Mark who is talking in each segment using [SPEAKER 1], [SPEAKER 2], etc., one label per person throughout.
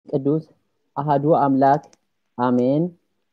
[SPEAKER 1] ቅዱስ አሃዱ አምላክ አሜን።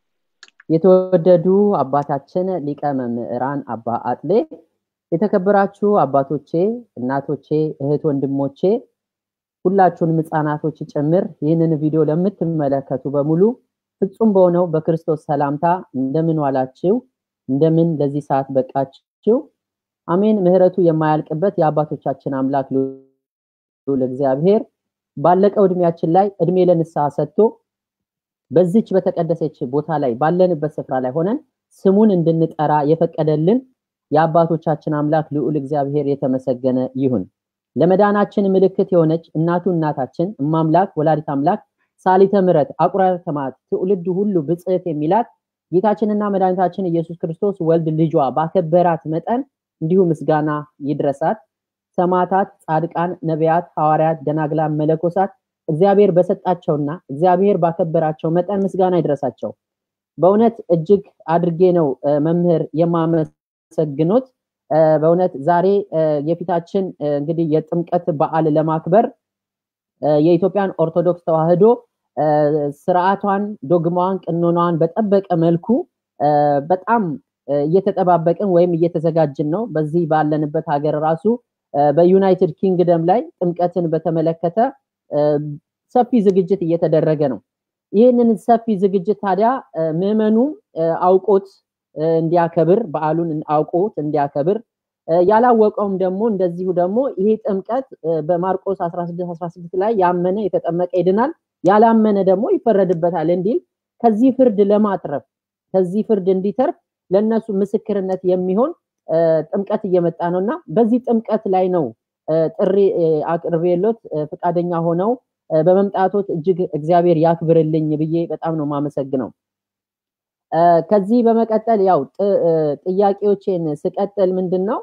[SPEAKER 1] የተወደዱ አባታችን ሊቀ መምህራን አባ አጥሌ፣ የተከበራችሁ አባቶቼ፣ እናቶቼ፣ እህት ወንድሞቼ፣ ሁላችሁንም ህፃናቶች ጭምር ይህንን ቪዲዮ ለምትመለከቱ በሙሉ ፍጹም በሆነው በክርስቶስ ሰላምታ እንደምን ዋላችሁ? እንደምን ለዚህ ሰዓት በቃችሁ? አሜን። ምህረቱ የማያልቅበት የአባቶቻችን አምላክ ልዑል እግዚአብሔር ባለቀው እድሜያችን ላይ እድሜ ለንስሐ ሰጥቶ በዚች በተቀደሰች ቦታ ላይ ባለንበት ስፍራ ላይ ሆነን ስሙን እንድንጠራ የፈቀደልን የአባቶቻችን አምላክ ልዑል እግዚአብሔር የተመሰገነ ይሁን። ለመዳናችን ምልክት የሆነች እናቱ እናታችን እማምላክ ወላዲት አምላክ ሳሊተ ምሕረት አቁራረ ሰማዕት ትውልድ ሁሉ ብጽዕት የሚላት ጌታችንና መድኃኒታችን ኢየሱስ ክርስቶስ ወልድ ልጇ ባከበራት መጠን እንዲሁ ምስጋና ይድረሳት። ሰማዕታት፣ ጻድቃን፣ ነቢያት፣ ሐዋርያት፣ ደናግላን፣ መለኮሳት እግዚአብሔር በሰጣቸውና እግዚአብሔር ባከበራቸው መጠን ምስጋና ይድረሳቸው። በእውነት እጅግ አድርጌ ነው መምህር የማመሰግኖት። በእውነት ዛሬ የፊታችን እንግዲህ የጥምቀት በዓል ለማክበር የኢትዮጵያን ኦርቶዶክስ ተዋሕዶ ስርዓቷን፣ ዶግማዋን፣ ቅኖናዋን በጠበቀ መልኩ በጣም እየተጠባበቅን ወይም እየተዘጋጅን ነው። በዚህ ባለንበት ሀገር ራሱ በዩናይትድ ኪንግደም ላይ ጥምቀትን በተመለከተ ሰፊ ዝግጅት እየተደረገ ነው። ይህንን ሰፊ ዝግጅት ታዲያ ምዕመኑ አውቆት እንዲያከብር በዓሉን አውቆት እንዲያከብር ያላወቀውም ደግሞ እንደዚሁ ደግሞ ይሄ ጥምቀት በማርቆስ 16 16 ላይ ያመነ የተጠመቀ ይድናል፣ ያላመነ ደግሞ ይፈረድበታል እንዲል ከዚህ ፍርድ ለማትረፍ ከዚህ ፍርድ እንዲተርፍ ለነሱ ምስክርነት የሚሆን ጥምቀት እየመጣ ነው እና በዚህ ጥምቀት ላይ ነው ጥሪ አቅርቤሎት ፈቃደኛ ሆነው በመምጣቶት እጅግ እግዚአብሔር ያክብርልኝ ብዬ በጣም ነው የማመሰግነው። ከዚህ በመቀጠል ያው ጥያቄዎቼን ስቀጥል ምንድን ነው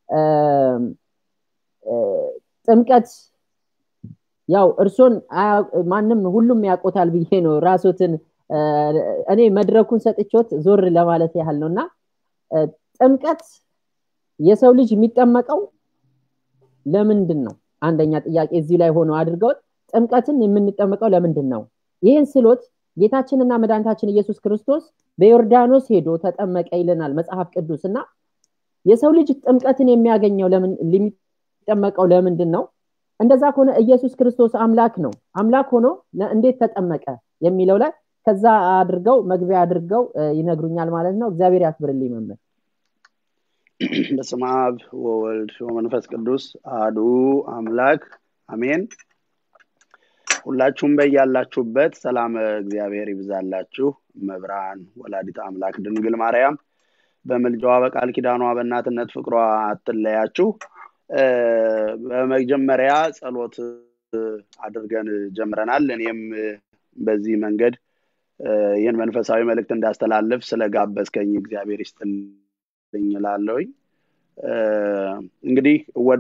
[SPEAKER 1] ጥምቀት ያው እርሶን ማንም ሁሉም ያውቆታል ብዬ ነው ራሶትን እኔ መድረኩን ሰጥቾት ዞር ለማለት ያህል ነው እና ጥምቀት የሰው ልጅ የሚጠመቀው ለምንድን ነው? አንደኛ ጥያቄ እዚህ ላይ ሆኖ አድርገውት ጥምቀትን የምንጠመቀው ለምንድን ነው? ይህን ስሎት ጌታችንና መድኃኒታችን ኢየሱስ ክርስቶስ በዮርዳኖስ ሄዶ ተጠመቀ ይለናል መጽሐፍ ቅዱስ እና የሰው ልጅ ጥምቀትን የሚያገኘው የሚጠመቀው ለምንድን ነው? እንደዛ ከሆነ ኢየሱስ ክርስቶስ አምላክ ነው። አምላክ ሆኖ እንዴት ተጠመቀ የሚለው ላይ ከዛ አድርገው መግቢያ አድርገው ይነግሩኛል ማለት ነው። እግዚአብሔር ያክብርልኝ መምህር።
[SPEAKER 2] በስመ አብ ወወልድ ወመንፈስ ቅዱስ አሐዱ አምላክ አሜን። ሁላችሁም በያላችሁበት ሰላም እግዚአብሔር ይብዛላችሁ። መብርሃን ወላዲት አምላክ ድንግል ማርያም በምልጃዋ በቃል ኪዳኗ በእናትነት ፍቅሯ አትለያችሁ። በመጀመሪያ ጸሎት አድርገን ጀምረናል። እኔም በዚህ መንገድ ይህን መንፈሳዊ መልእክት እንዳስተላልፍ ስለጋበዝከኝ እግዚአብሔር ይስጥልኝ እላለሁኝ። እንግዲህ ወደ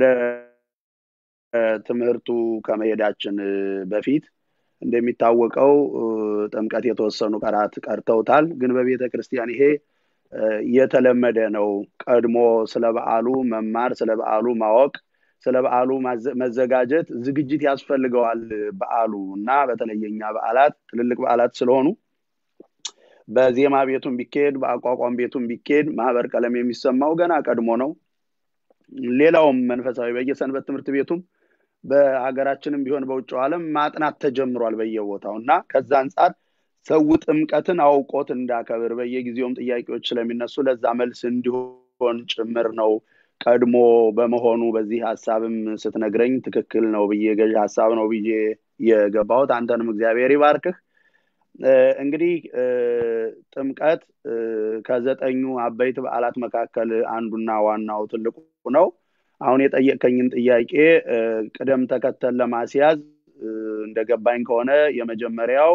[SPEAKER 2] ትምህርቱ ከመሄዳችን በፊት እንደሚታወቀው ጥምቀት የተወሰኑ ቀራት ቀርተውታል። ግን በቤተ ክርስቲያን ይሄ የተለመደ ነው። ቀድሞ ስለ በዓሉ መማር፣ ስለ በዓሉ ማወቅ፣ ስለ በዓሉ መዘጋጀት ዝግጅት ያስፈልገዋል። በዓሉ እና በተለይ የኛ በዓላት ትልልቅ በዓላት ስለሆኑ በዜማ ቤቱም ቢካሄድ በአቋቋም ቤቱም ቢካሄድ ማህበር ቀለም የሚሰማው ገና ቀድሞ ነው። ሌላውም መንፈሳዊ በየሰንበት ትምህርት ቤቱም በሀገራችንም ቢሆን በውጭው ዓለም ማጥናት ተጀምሯል በየቦታው እና ከዛ አንጻር ሰው ጥምቀትን አውቆት እንዳከብር በየጊዜውም ጥያቄዎች ስለሚነሱ ለዛ መልስ እንዲሆን ጭምር ነው ቀድሞ በመሆኑ በዚህ ሀሳብም ስትነግረኝ ትክክል ነው ብዬ ገዥ ሀሳብ ነው ብዬ የገባሁት። አንተንም እግዚአብሔር ይባርክህ። እንግዲህ ጥምቀት ከዘጠኙ አበይት በዓላት መካከል አንዱና ዋናው ትልቁ ነው። አሁን የጠየቀኝን ጥያቄ ቅደም ተከተል ለማስያዝ እንደገባኝ ከሆነ የመጀመሪያው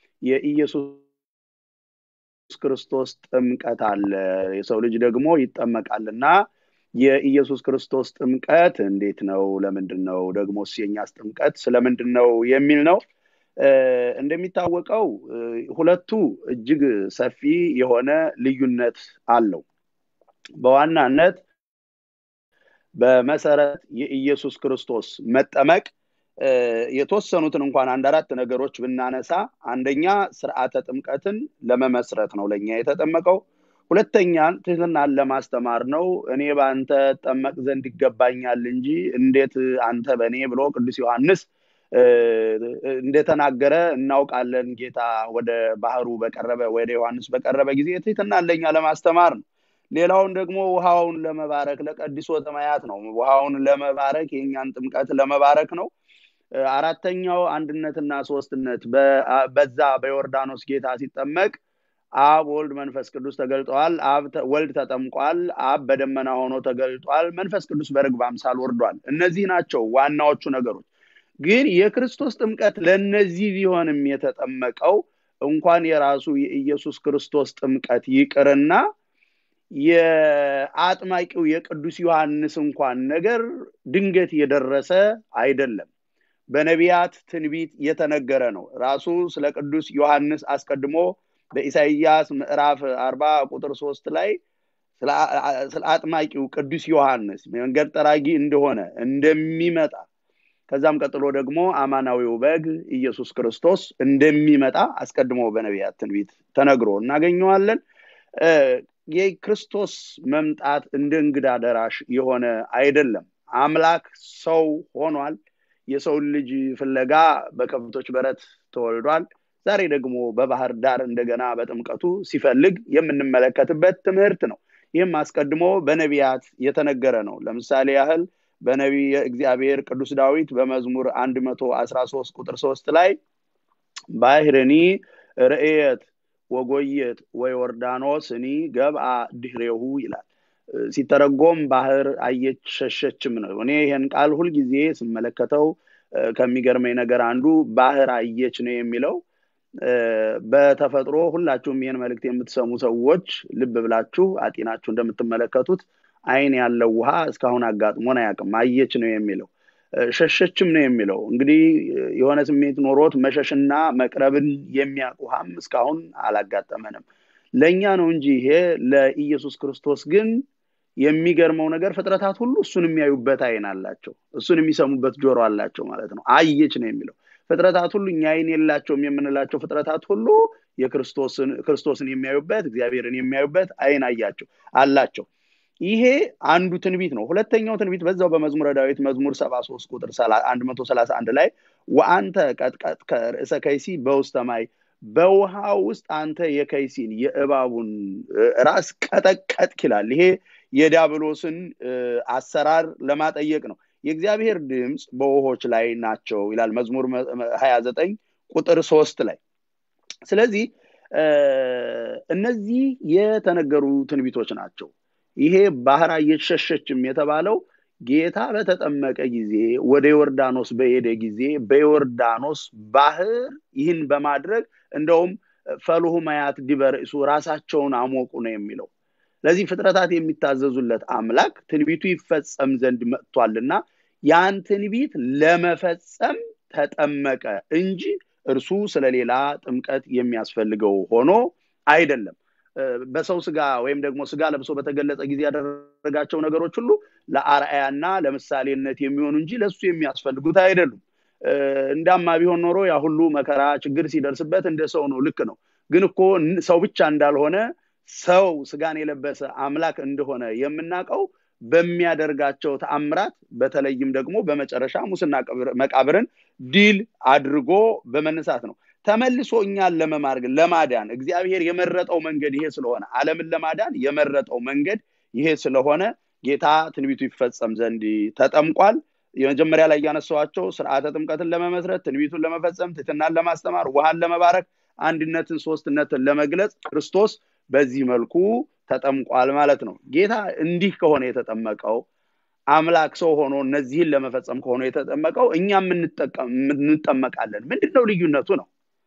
[SPEAKER 2] የኢየሱስ ክርስቶስ ጥምቀት አለ። የሰው ልጅ ደግሞ ይጠመቃልና የኢየሱስ ክርስቶስ ጥምቀት እንዴት ነው? ለምንድን ነው? ደግሞስ የኛስ ጥምቀት ስለምንድን ነው የሚል ነው። እንደሚታወቀው ሁለቱ እጅግ ሰፊ የሆነ ልዩነት አለው። በዋናነት በመሰረት የኢየሱስ ክርስቶስ መጠመቅ የተወሰኑትን እንኳን አንድ አራት ነገሮች ብናነሳ አንደኛ ስርዓተ ጥምቀትን ለመመስረት ነው ለእኛ የተጠመቀው ሁለተኛ ትህትናን ለማስተማር ነው እኔ በአንተ ጠመቅ ዘንድ ይገባኛል እንጂ እንዴት አንተ በእኔ ብሎ ቅዱስ ዮሐንስ እንደተናገረ እናውቃለን ጌታ ወደ ባህሩ በቀረበ ወደ ዮሐንስ በቀረበ ጊዜ ትህትናን ለኛ ለማስተማር ነው ሌላውን ደግሞ ውሃውን ለመባረክ ለቀዲሶ ተማያት ነው ውሃውን ለመባረክ የእኛን ጥምቀት ለመባረክ ነው አራተኛው አንድነትና ሶስትነት በዛ በዮርዳኖስ ጌታ ሲጠመቅ አብ ወልድ መንፈስ ቅዱስ ተገልጠዋል አብ ወልድ ተጠምቋል አብ በደመና ሆኖ ተገልጧል መንፈስ ቅዱስ በርግብ አምሳል ወርዷል እነዚህ ናቸው ዋናዎቹ ነገሮች ግን የክርስቶስ ጥምቀት ለእነዚህ ቢሆንም የተጠመቀው እንኳን የራሱ የኢየሱስ ክርስቶስ ጥምቀት ይቅርና የአጥማቂው የቅዱስ ዮሐንስ እንኳን ነገር ድንገት የደረሰ አይደለም በነቢያት ትንቢት የተነገረ ነው ራሱ ስለ ቅዱስ ዮሐንስ አስቀድሞ በኢሳይያስ ምዕራፍ አርባ ቁጥር ሶስት ላይ ስለ አጥማቂው ቅዱስ ዮሐንስ መንገድ ጠራጊ እንደሆነ እንደሚመጣ ከዛም ቀጥሎ ደግሞ አማናዊው በግ ኢየሱስ ክርስቶስ እንደሚመጣ አስቀድሞ በነቢያት ትንቢት ተነግሮ እናገኘዋለን የክርስቶስ መምጣት እንደ እንግዳ ደራሽ የሆነ አይደለም አምላክ ሰው ሆኗል የሰውን ልጅ ፍለጋ በከብቶች በረት ተወልዷል ዛሬ ደግሞ በባህር ዳር እንደገና በጥምቀቱ ሲፈልግ የምንመለከትበት ትምህርት ነው ይህም አስቀድሞ በነቢያት የተነገረ ነው ለምሳሌ ያህል በነቢ እግዚአብሔር ቅዱስ ዳዊት በመዝሙር 113 ቁጥር 3 ላይ ባህርኒ ርእየት ወጎየት ወዮርዳኖስ እኒ ገብአ ድህሬሁ ይላል ሲተረጎም ባህር አየች ሸሸችም ነው እኔ ይህን ቃል ሁልጊዜ ስመለከተው ከሚገርመኝ ነገር አንዱ ባህር አየች ነው የሚለው በተፈጥሮ ሁላችሁም ይህን መልእክት የምትሰሙ ሰዎች ልብ ብላችሁ አጢናችሁ እንደምትመለከቱት አይን ያለው ውሃ እስካሁን አጋጥሞን አያውቅም አየች ነው የሚለው ሸሸችም ነው የሚለው እንግዲህ የሆነ ስሜት ኖሮት መሸሽና መቅረብን የሚያውቅ ውሃም እስካሁን አላጋጠመንም ለእኛ ነው እንጂ ይሄ ለኢየሱስ ክርስቶስ ግን የሚገርመው ነገር ፍጥረታት ሁሉ እሱን የሚያዩበት አይን አላቸው እሱን የሚሰሙበት ጆሮ አላቸው ማለት ነው አየች ነው የሚለው ፍጥረታት ሁሉ እኛ አይን የላቸውም የምንላቸው ፍጥረታት ሁሉ የክርስቶስን የሚያዩበት እግዚአብሔርን የሚያዩበት አይን አያቸው አላቸው ይሄ አንዱ ትንቢት ነው ሁለተኛው ትንቢት በዛው በመዝሙረ ዳዊት መዝሙር 73 ቁጥር 131 ላይ ወአንተ ቀጥቀጥ ከርእሰ ከይሲ በውስተማይ በውሃ ውስጥ አንተ የከይሲን የእባቡን ራስ ቀጠቀጥክ ይላል ይሄ የዲያብሎስን አሰራር ለማጠየቅ ነው የእግዚአብሔር ድምፅ በውሆች ላይ ናቸው ይላል መዝሙር 29 ቁጥር ሶስት ላይ ስለዚህ እነዚህ የተነገሩ ትንቢቶች ናቸው ይሄ ባህር እየተሸሸችም የተባለው ጌታ በተጠመቀ ጊዜ ወደ ዮርዳኖስ በሄደ ጊዜ በዮርዳኖስ ባህር ይህን በማድረግ እንደውም ፈልሁ ማያት ዲበርእሱ ራሳቸውን አሞቁ ነው የሚለው ለዚህ ፍጥረታት የሚታዘዙለት አምላክ ትንቢቱ ይፈጸም ዘንድ መጥቷልና ያን ትንቢት ለመፈጸም ተጠመቀ እንጂ እርሱ ስለሌላ ጥምቀት የሚያስፈልገው ሆኖ አይደለም በሰው ስጋ ወይም ደግሞ ስጋ ለብሶ በተገለጸ ጊዜ ያደረጋቸው ነገሮች ሁሉ ለአርአያና ለምሳሌነት የሚሆኑ እንጂ ለሱ የሚያስፈልጉት አይደሉም እንዳማ ቢሆን ኖሮ ያ ሁሉ መከራ ችግር ሲደርስበት እንደ ሰው ነው ልክ ነው ግን እኮ ሰው ብቻ እንዳልሆነ ሰው ስጋን የለበሰ አምላክ እንደሆነ የምናውቀው በሚያደርጋቸው ተአምራት በተለይም ደግሞ በመጨረሻ ሙስና መቃብርን ድል አድርጎ በመነሳት ነው ተመልሶ እኛን ለመማርግ ለማዳን እግዚአብሔር የመረጠው መንገድ ይሄ ስለሆነ አለምን ለማዳን የመረጠው መንገድ ይሄ ስለሆነ ጌታ ትንቢቱ ይፈጸም ዘንድ ተጠምቋል የመጀመሪያ ላይ እያነሳዋቸው ስርዓተ ጥምቀትን ለመመስረት ትንቢቱን ለመፈጸም ትትናን ለማስተማር ውሃን ለመባረክ አንድነትን ሶስትነትን ለመግለጽ ክርስቶስ በዚህ መልኩ ተጠምቋል ማለት ነው ጌታ እንዲህ ከሆነ የተጠመቀው አምላክ ሰው ሆኖ እነዚህን ለመፈጸም ከሆነ የተጠመቀው እኛም እንጠመቃለን ምንድነው ልዩነቱ ነው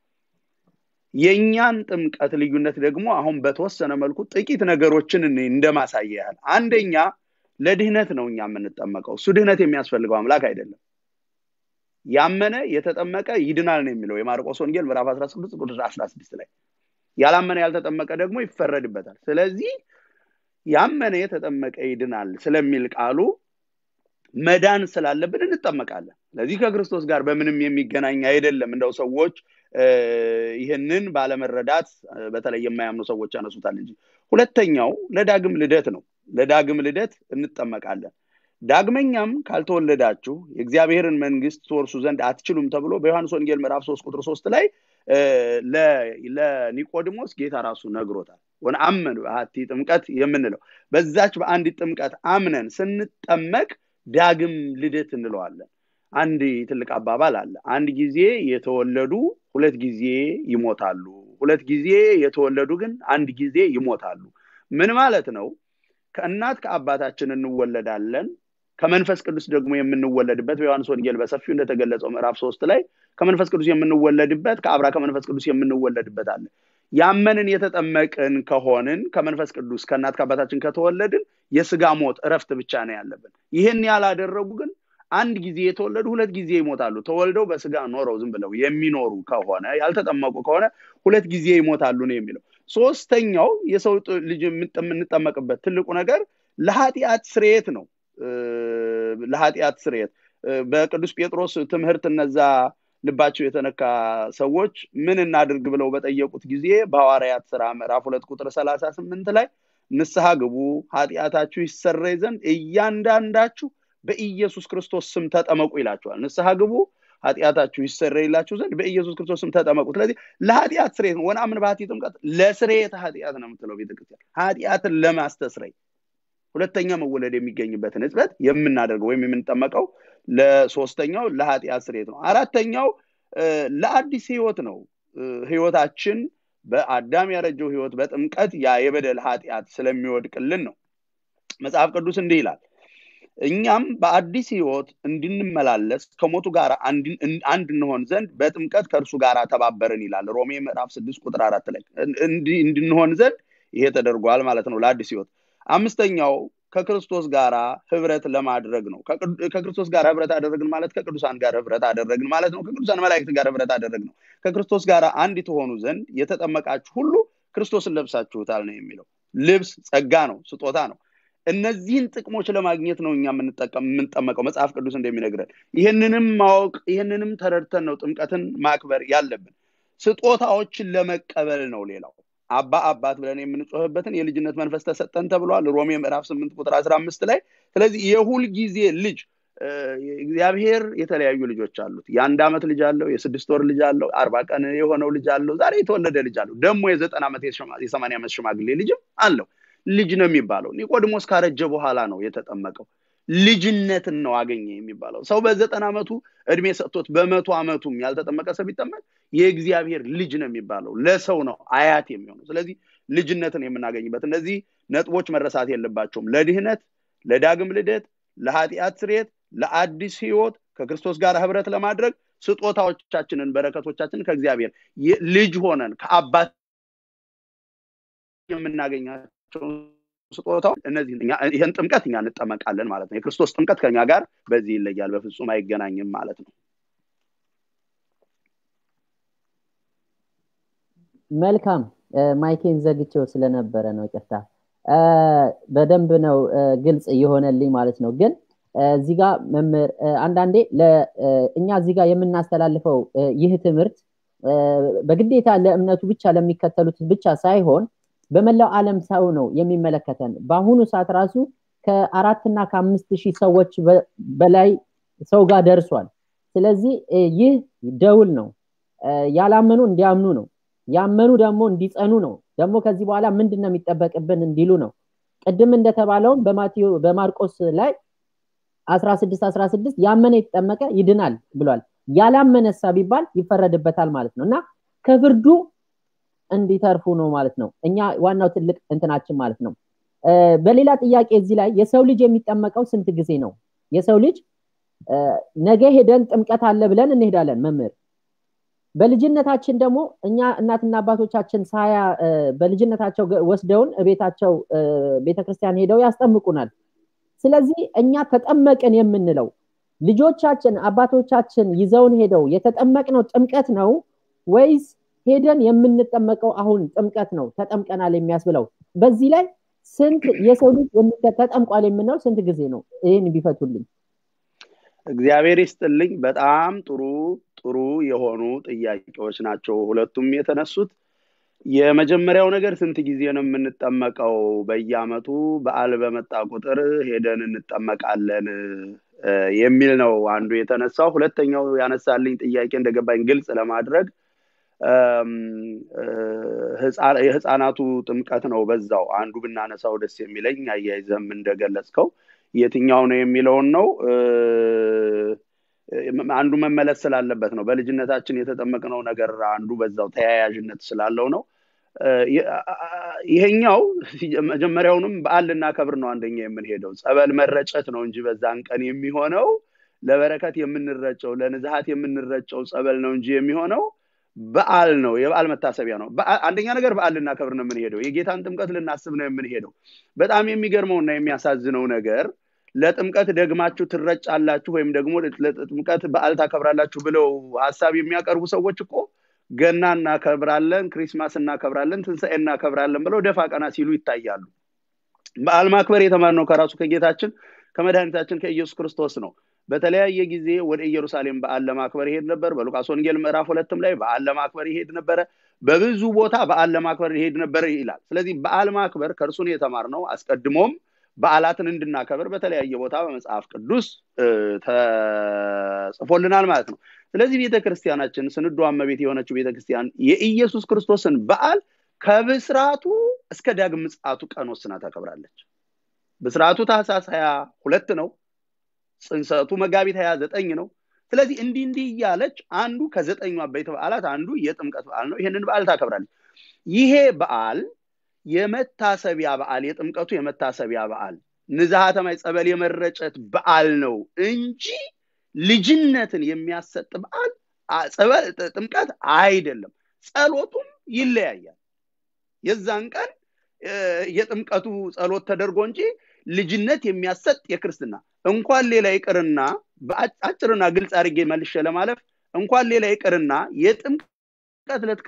[SPEAKER 2] የእኛን ጥምቀት ልዩነት ደግሞ አሁን በተወሰነ መልኩ ጥቂት ነገሮችን እንደማሳየ ያህል አንደኛ ለድህነት ነው እኛ የምንጠመቀው እሱ ድህነት የሚያስፈልገው አምላክ አይደለም ያመነ የተጠመቀ ይድናል ነው የሚለው የማርቆስ ወንጌል ምዕራፍ 16 ቁጥር 16 ላይ ያላመነ ያልተጠመቀ ደግሞ ይፈረድበታል ስለዚህ ያመነ የተጠመቀ ይድናል ስለሚል ቃሉ መዳን ስላለብን እንጠመቃለን ስለዚህ ከክርስቶስ ጋር በምንም የሚገናኝ አይደለም እንደው ሰዎች ይህንን ባለመረዳት በተለይ የማያምኑ ሰዎች ያነሱታል እንጂ ሁለተኛው ለዳግም ልደት ነው ለዳግም ልደት እንጠመቃለን ዳግመኛም ካልተወለዳችሁ የእግዚአብሔርን መንግስት ትወርሱ ዘንድ አትችሉም ተብሎ በዮሐንስ ወንጌል ምዕራፍ ሶስት ቁጥር ሶስት ላይ ለኒቆዲሞስ ጌታ ራሱ ነግሮታል ወን አመን በሀቲ ጥምቀት የምንለው በዛች በአንድ ጥምቀት አምነን ስንጠመቅ ዳግም ልደት እንለዋለን አንድ ትልቅ አባባል አለ አንድ ጊዜ የተወለዱ ሁለት ጊዜ ይሞታሉ ሁለት ጊዜ የተወለዱ ግን አንድ ጊዜ ይሞታሉ ምን ማለት ነው ከእናት ከአባታችን እንወለዳለን ከመንፈስ ቅዱስ ደግሞ የምንወለድበት በዮሐንስ ወንጌል በሰፊው እንደተገለጸው ምዕራፍ ሶስት ላይ ከመንፈስ ቅዱስ የምንወለድበት ከአብራ ከመንፈስ ቅዱስ የምንወለድበት አለ ያመንን የተጠመቅን ከሆንን ከመንፈስ ቅዱስ ከእናት ከአባታችን ከተወለድን የስጋ ሞት እረፍት ብቻ ነው ያለብን ይህን ያላደረጉ ግን አንድ ጊዜ የተወለዱ ሁለት ጊዜ ይሞታሉ ተወልደው በስጋ ኖረው ዝም ብለው የሚኖሩ ከሆነ ያልተጠመቁ ከሆነ ሁለት ጊዜ ይሞታሉ ነው የሚለው ሶስተኛው የሰው ልጅ የምንጠመቅበት ትልቁ ነገር ለኃጢአት ስርየት ነው ለኃጢአት ስርየት በቅዱስ ጴጥሮስ ትምህርት እነዛ ልባቸው የተነካ ሰዎች ምን እናድርግ ብለው በጠየቁት ጊዜ በሐዋርያት ስራ ምዕራፍ ሁለት ቁጥር ሰላሳ ስምንት ላይ ንስሐ ግቡ ኃጢአታችሁ ይሰረይ ዘንድ እያንዳንዳችሁ በኢየሱስ ክርስቶስ ስም ተጠመቁ ይላቸዋል ንስሐ ግቡ ኃጢአታችሁ ይሰረይላችሁ ዘንድ በኢየሱስ ክርስቶስ ስም ተጠመቁ ስለዚህ ለኃጢአት ስሬት ነው ወናምን ባህቲ ጥምቀት ለስሬት ኃጢአት ነው የምትለው ቤተክርስቲያን ኃጢአትን ለማስተስረይ ሁለተኛ መወለድ የሚገኝበትን ህጽበት የምናደርገው ወይም የምንጠመቀው ለሶስተኛው ለኃጢአት ስሬት ነው አራተኛው ለአዲስ ህይወት ነው ህይወታችን በአዳም ያረጀው ህይወት በጥምቀት ያ የበደል ኃጢአት ስለሚወድቅልን ነው መጽሐፍ ቅዱስ እንዲህ ይላል እኛም በአዲስ ህይወት እንድንመላለስ ከሞቱ ጋር አንድ እንሆን ዘንድ በጥምቀት ከእርሱ ጋር ተባበርን ይላል ሮሜ ምዕራፍ ስድስት ቁጥር አራት ላይ እንድንሆን ዘንድ ይሄ ተደርጓል ማለት ነው ለአዲስ ህይወት አምስተኛው ከክርስቶስ ጋር ህብረት ለማድረግ ነው ከክርስቶስ ጋር ህብረት አደረግን ማለት ከቅዱሳን ጋር ህብረት አደረግን ማለት ነው ከቅዱሳን መላእክት ጋር ህብረት አደረግ ነው ከክርስቶስ ጋር አንድ ትሆኑ ዘንድ የተጠመቃችሁ ሁሉ ክርስቶስን ለብሳችሁታል ነው የሚለው ልብስ ጸጋ ነው ስጦታ ነው እነዚህን ጥቅሞች ለማግኘት ነው እኛ የምንጠመቀው መጽሐፍ ቅዱስ እንደሚነግረን ይህንንም ማወቅ ይህንንም ተረድተን ነው ጥምቀትን ማክበር ያለብን ስጦታዎችን ለመቀበል ነው ሌላው አባ አባት ብለን የምንጮህበትን የልጅነት መንፈስ ተሰጠን ተብሏል ሮሜ ምዕራፍ ስምንት ቁጥር አስራ አምስት ላይ ስለዚህ የሁል ጊዜ ልጅ እግዚአብሔር የተለያዩ ልጆች አሉት የአንድ ዓመት ልጅ አለው የስድስት ወር ልጅ አለው አርባ ቀን የሆነው ልጅ አለው ዛሬ የተወለደ ልጅ አለው ደግሞ የዘጠና ዓመት የሰማንያ ዓመት ሽማግሌ ልጅም አለው ልጅ ነው የሚባለው ኒቆዲሞስ ካረጀ በኋላ ነው የተጠመቀው ልጅነትን ነው አገኘ የሚባለው ሰው በዘጠና ዓመቱ እድሜ ሰጥቶት በመቶ ዓመቱም ያልተጠመቀ ሰው ቢጠመቅ የእግዚአብሔር ልጅ ነው የሚባለው ለሰው ነው አያት የሚሆነው ስለዚህ ልጅነትን የምናገኝበት እነዚህ ነጥቦች መረሳት የለባቸውም ለድህነት ለዳግም ልደት ለኃጢአት ስሬት ለአዲስ ህይወት ከክርስቶስ ጋር ህብረት ለማድረግ ስጦታዎቻችንን በረከቶቻችንን ከእግዚአብሔር ልጅ ሆነን ከአባት የምናገኛቸው ስጦታው እነዚህ ይህን ጥምቀት እኛ እንጠመቃለን ማለት ነው የክርስቶስ ጥምቀት ከኛ ጋር በዚህ ይለያል በፍጹም አይገናኝም ማለት ነው
[SPEAKER 1] መልካም ማይኬን ዘግቼው ስለነበረ ነው ይቅርታ በደንብ ነው ግልጽ እየሆነልኝ ማለት ነው ግን እዚህ ጋር መምህር አንዳንዴ እኛ እዚህ ጋር የምናስተላልፈው ይህ ትምህርት በግዴታ ለእምነቱ ብቻ ለሚከተሉት ብቻ ሳይሆን በመላው ዓለም ሰው ነው የሚመለከተን በአሁኑ ሰዓት ራሱ ከአራትና ከአምስት ሺህ ሰዎች በላይ ሰው ጋር ደርሷል ስለዚህ ይህ ደውል ነው ያላመኑ እንዲያምኑ ነው ያመኑ ደግሞ እንዲጸኑ ነው ደግሞ ከዚህ በኋላ ምንድን ነው የሚጠበቅብን እንዲሉ ነው ቅድም እንደተባለውም በማርቆስ ላይ 16 16 ያመነ የተጠመቀ ይድናል ብሏል ያላመነሳ ቢባል ይፈረድበታል ማለት ነው እና ከፍርዱ እንዲተርፉ ነው ማለት ነው እኛ ዋናው ትልቅ እንትናችን ማለት ነው በሌላ ጥያቄ እዚህ ላይ የሰው ልጅ የሚጠመቀው ስንት ጊዜ ነው የሰው ልጅ ነገ ሄደን ጥምቀት አለ ብለን እንሄዳለን መምህር በልጅነታችን ደግሞ እኛ እናትና አባቶቻችን ሳያ በልጅነታቸው ወስደውን ቤታቸው ቤተክርስቲያን ሄደው ያስጠምቁናል ስለዚህ እኛ ተጠመቅን የምንለው ልጆቻችን አባቶቻችን ይዘውን ሄደው የተጠመቅነው ጥምቀት ነው ወይስ ሄደን የምንጠመቀው አሁን ጥምቀት ነው ተጠምቀናል የሚያስብለው በዚህ ላይ ስንት የሰው ልጅ ተጠምቋል የምንለው ስንት ጊዜ ነው ይህን ቢፈቱልኝ
[SPEAKER 2] እግዚአብሔር ይስጥልኝ። በጣም ጥሩ ጥሩ የሆኑ ጥያቄዎች ናቸው ሁለቱም የተነሱት። የመጀመሪያው ነገር ስንት ጊዜ ነው የምንጠመቀው? በየአመቱ በዓል በመጣ ቁጥር ሄደን እንጠመቃለን የሚል ነው አንዱ የተነሳው። ሁለተኛው ያነሳልኝ ጥያቄ እንደገባኝ ግልጽ ለማድረግ የህፃናቱ ጥምቀት ነው በዛው አንዱ ብናነሳው ደስ የሚለኝ አያይዘም እንደገለጽከው የትኛው ነው የሚለውን ነው አንዱ መመለስ ስላለበት ነው በልጅነታችን የተጠመቅነው ነገር አንዱ በዛው ተያያዥነት ስላለው ነው ይሄኛው መጀመሪያውንም በዓል ልናከብር ነው አንደኛ የምንሄደው ጸበል መረጨት ነው እንጂ በዛን ቀን የሚሆነው ለበረከት የምንረጨው ለንዝሀት የምንረጨው ጸበል ነው እንጂ የሚሆነው በዓል ነው የበዓል መታሰቢያ ነው አንደኛ ነገር በዓል ልናከብር ነው የምንሄደው የጌታን ጥምቀት ልናስብ ነው የምንሄደው በጣም የሚገርመውና የሚያሳዝነው ነገር ለጥምቀት ደግማችሁ ትረጫላችሁ ወይም ደግሞ ለጥምቀት በዓል ታከብራላችሁ ብለው ሀሳብ የሚያቀርቡ ሰዎች እኮ ገና እናከብራለን ክሪስማስ እናከብራለን ትንሣኤ እናከብራለን ብለው ደፋ ቀና ሲሉ ይታያሉ በዓል ማክበር የተማርነው ከራሱ ከጌታችን ከመድኃኒታችን ከኢየሱስ ክርስቶስ ነው በተለያየ ጊዜ ወደ ኢየሩሳሌም በዓል ለማክበር ይሄድ ነበር በሉቃስ ወንጌል ምዕራፍ ሁለትም ላይ በዓል ለማክበር ይሄድ ነበረ በብዙ ቦታ በዓል ለማክበር ይሄድ ነበር ይላል ስለዚህ በዓል ማክበር ከእርሱን የተማርነው አስቀድሞም በዓላትን እንድናከብር በተለያየ ቦታ በመጽሐፍ ቅዱስ ተጽፎልናል ማለት ነው ስለዚህ ቤተክርስቲያናችን ስንዱ እመቤት የሆነችው ቤተክርስቲያን የኢየሱስ ክርስቶስን በዓል ከብስራቱ እስከ ዳግም ምጽአቱ ቀን ወስና ታከብራለች ብስራቱ ታህሳስ ሀያ ሁለት ነው ጽንሰቱ መጋቢት ሀያ ዘጠኝ ነው ስለዚህ እንዲህ እንዲህ እያለች አንዱ ከዘጠኙ አበይት በዓላት አንዱ የጥምቀት በዓል ነው ይህንን በዓል ታከብራለች ይሄ በዓል የመታሰቢያ በዓል የጥምቀቱ የመታሰቢያ በዓል ንዝሃተማይ ጸበል የመረጨት በዓል ነው እንጂ ልጅነትን የሚያሰጥ በዓል ጥምቀት አይደለም ጸሎቱም ይለያያል የዛን ቀን የጥምቀቱ ጸሎት ተደርጎ እንጂ ልጅነት የሚያሰጥ የክርስትና እንኳን ሌላ ይቅርና በአጭርና ግልጽ አድርጌ መልሸ ለማለፍ እንኳን ሌላ ይቅርና የጥምቀት ዕለት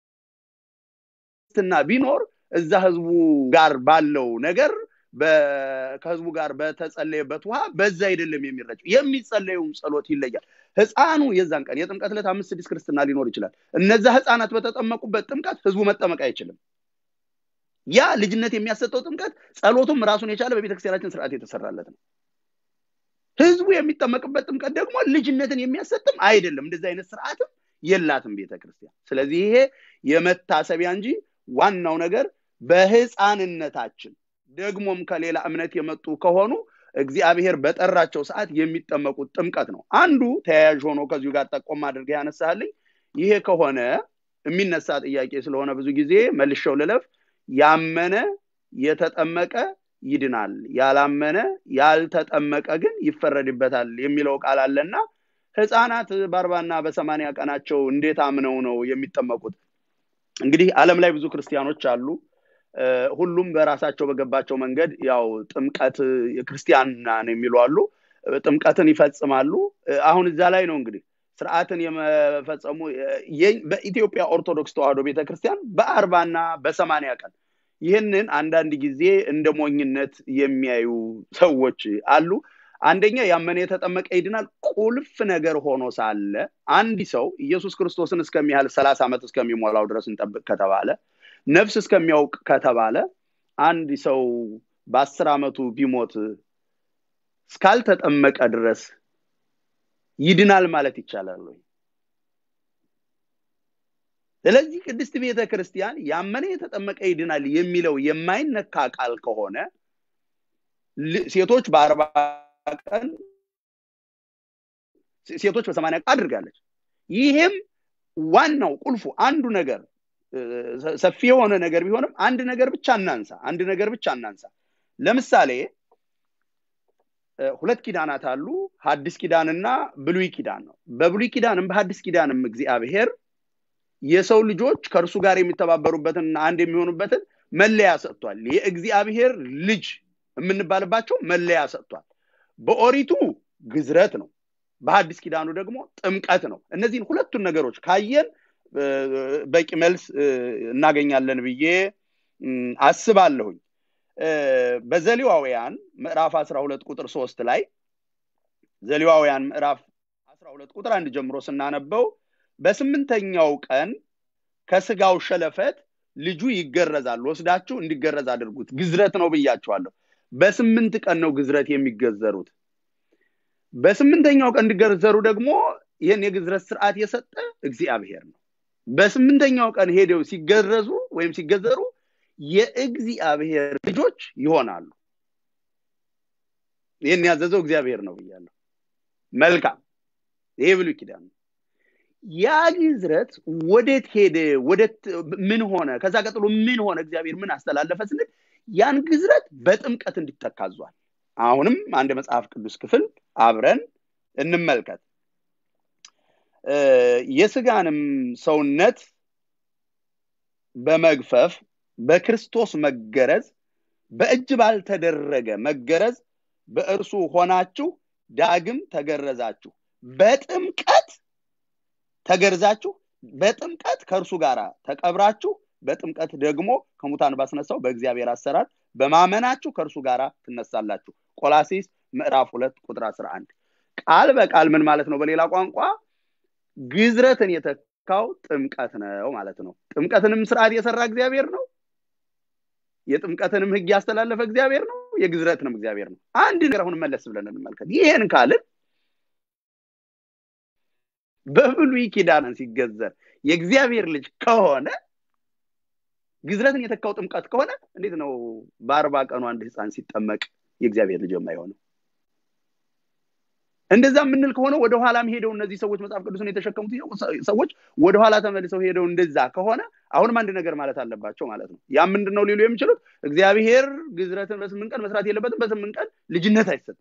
[SPEAKER 2] ክርስትና ቢኖር እዛ ህዝቡ ጋር ባለው ነገር ከህዝቡ ጋር በተጸለየበት ውሃ በዛ አይደለም የሚረጨው የሚጸለየውም ጸሎት ይለያል ህፃኑ የዛን ቀን የጥምቀት ዕለት አምስት ስድስት ክርስትና ሊኖር ይችላል እነዛ ህፃናት በተጠመቁበት ጥምቀት ህዝቡ መጠመቅ አይችልም ያ ልጅነት የሚያሰጠው ጥምቀት ጸሎቱም ራሱን የቻለ በቤተክርስቲያናችን ስርዓት የተሰራለት ነው ህዝቡ የሚጠመቅበት ጥምቀት ደግሞ ልጅነትን የሚያሰጥም አይደለም እንደዚህ አይነት ስርዓትም የላትም ቤተክርስቲያን ስለዚህ ይሄ የመታሰቢያ እንጂ ዋናው ነገር በህፃንነታችን ደግሞም ከሌላ እምነት የመጡ ከሆኑ እግዚአብሔር በጠራቸው ሰዓት የሚጠመቁት ጥምቀት ነው አንዱ ተያያዥ ሆኖ ከዚሁ ጋር ጠቆም አድርገ ያነሳልኝ ይሄ ከሆነ የሚነሳ ጥያቄ ስለሆነ ብዙ ጊዜ መልሸው ልለፍ ያመነ የተጠመቀ ይድናል ያላመነ ያልተጠመቀ ግን ይፈረድበታል የሚለው ቃል አለና ህፃናት በአርባና በሰማኒያ ቀናቸው እንዴት አምነው ነው የሚጠመቁት እንግዲህ አለም ላይ ብዙ ክርስቲያኖች አሉ ሁሉም በራሳቸው በገባቸው መንገድ ያው ጥምቀት ክርስቲያናን የሚሉ አሉ ጥምቀትን ይፈጽማሉ አሁን እዛ ላይ ነው እንግዲህ ስርዓትን የመፈጸሙ በኢትዮጵያ ኦርቶዶክስ ተዋህዶ ቤተክርስቲያን በአርባና በሰማኒያ ቀን ይህንን አንዳንድ ጊዜ እንደ ሞኝነት የሚያዩ ሰዎች አሉ አንደኛ ያመነ የተጠመቀ ይድናል ቁልፍ ነገር ሆኖ ሳለ አንድ ሰው ኢየሱስ ክርስቶስን እስከሚያህል ሰላሳ ዓመት እስከሚሞላው ድረስ እንጠብቅ ከተባለ ነፍስ እስከሚያውቅ ከተባለ አንድ ሰው በአስር ዓመቱ ቢሞት እስካልተጠመቀ ድረስ ይድናል ማለት ይቻላል ወይ ስለዚህ ቅድስት ቤተ ክርስቲያን ያመነ የተጠመቀ ይድናል የሚለው የማይነካ ቃል ከሆነ ሴቶች በአርባ ቀን ሴቶች በሰማኒያ ቀን አድርጋለች ይህም ዋናው ቁልፉ አንዱ ነገር ሰፊ የሆነ ነገር ቢሆንም አንድ ነገር ብቻ እናንሳ አንድ ነገር ብቻ እናንሳ ለምሳሌ ሁለት ኪዳናት አሉ ሀዲስ ኪዳንና ብሉይ ኪዳን ነው በብሉይ ኪዳንም በሀዲስ ኪዳንም እግዚአብሔር የሰው ልጆች ከእርሱ ጋር የሚተባበሩበትን አንድ የሚሆኑበትን መለያ ሰጥቷል የእግዚአብሔር ልጅ የምንባልባቸው መለያ ሰጥቷል በኦሪቱ ግዝረት ነው በሀዲስ ኪዳኑ ደግሞ ጥምቀት ነው እነዚህን ሁለቱን ነገሮች ካየን በቂ መልስ እናገኛለን ብዬ አስባለሁኝ በዘሌዋውያን ምዕራፍ 12 ቁጥር ሶስት ላይ ዘሌዋውያን ምዕራፍ 12 ቁጥር አንድ ጀምሮ ስናነበው በስምንተኛው ቀን ከስጋው ሸለፈት ልጁ ይገረዛል ወስዳችሁ እንዲገረዝ አድርጉት ግዝረት ነው ብያቸዋለሁ በስምንት ቀን ነው ግዝረት የሚገዘሩት በስምንተኛው ቀን እንዲገዘሩ ደግሞ ይህን የግዝረት ስርዓት የሰጠ እግዚአብሔር ነው በስምንተኛው ቀን ሄደው ሲገረዙ ወይም ሲገዘሩ የእግዚአብሔር ልጆች ይሆናሉ ይህን ያዘዘው እግዚአብሔር ነው ብያለሁ መልካም ይሄ ብሉ ኪዳን ነው ያ ግዝረት ወዴት ሄደ ወደት ምን ሆነ ከዛ ቀጥሎ ምን ሆነ እግዚአብሔር ምን አስተላለፈ ስንል ያን ግዝረት በጥምቀት እንዲተካዟል አሁንም አንድ መጽሐፍ ቅዱስ ክፍል አብረን እንመልከት የስጋንም ሰውነት በመግፈፍ በክርስቶስ መገረዝ በእጅ ባልተደረገ መገረዝ በእርሱ ሆናችሁ ዳግም ተገረዛችሁ በጥምቀት ተገርዛችሁ በጥምቀት ከእርሱ ጋር ተቀብራችሁ በጥምቀት ደግሞ ከሙታን ባስነሳው በእግዚአብሔር አሰራር በማመናችሁ ከእርሱ ጋር ትነሳላችሁ ቆላሲስ ምዕራፍ ሁለት ቁጥር 11 ቃል በቃል ምን ማለት ነው በሌላ ቋንቋ ግዝረትን የተካው ጥምቀት ነው ማለት ነው ጥምቀትንም ስርዓት የሰራ እግዚአብሔር ነው የጥምቀትንም ህግ ያስተላለፈ እግዚአብሔር ነው የግዝረትንም እግዚአብሔር ነው አንድ ነገር አሁን መለስ ብለን እንመልከት ይህን ካልን በብሉይ ኪዳንን ሲገዘር የእግዚአብሔር ልጅ ከሆነ ግዝረትን የተካው ጥምቀት ከሆነ እንዴት ነው በአርባ ቀኑ አንድ ህፃን ሲጠመቅ የእግዚአብሔር ልጅ የማይሆነው እንደዛ የምንል ከሆነ ወደኋላም ሄደው እነዚህ ሰዎች መጽሐፍ ቅዱስን የተሸከሙት ሰዎች ወደኋላ ተመልሰው ሄደው እንደዛ ከሆነ አሁንም አንድ ነገር ማለት አለባቸው ማለት ነው ያ ምንድን ነው ሊሉ የሚችሉት እግዚአብሔር ግዝረትን በስምንት ቀን መስራት የለበትም በስምንት ቀን ልጅነት አይሰጥም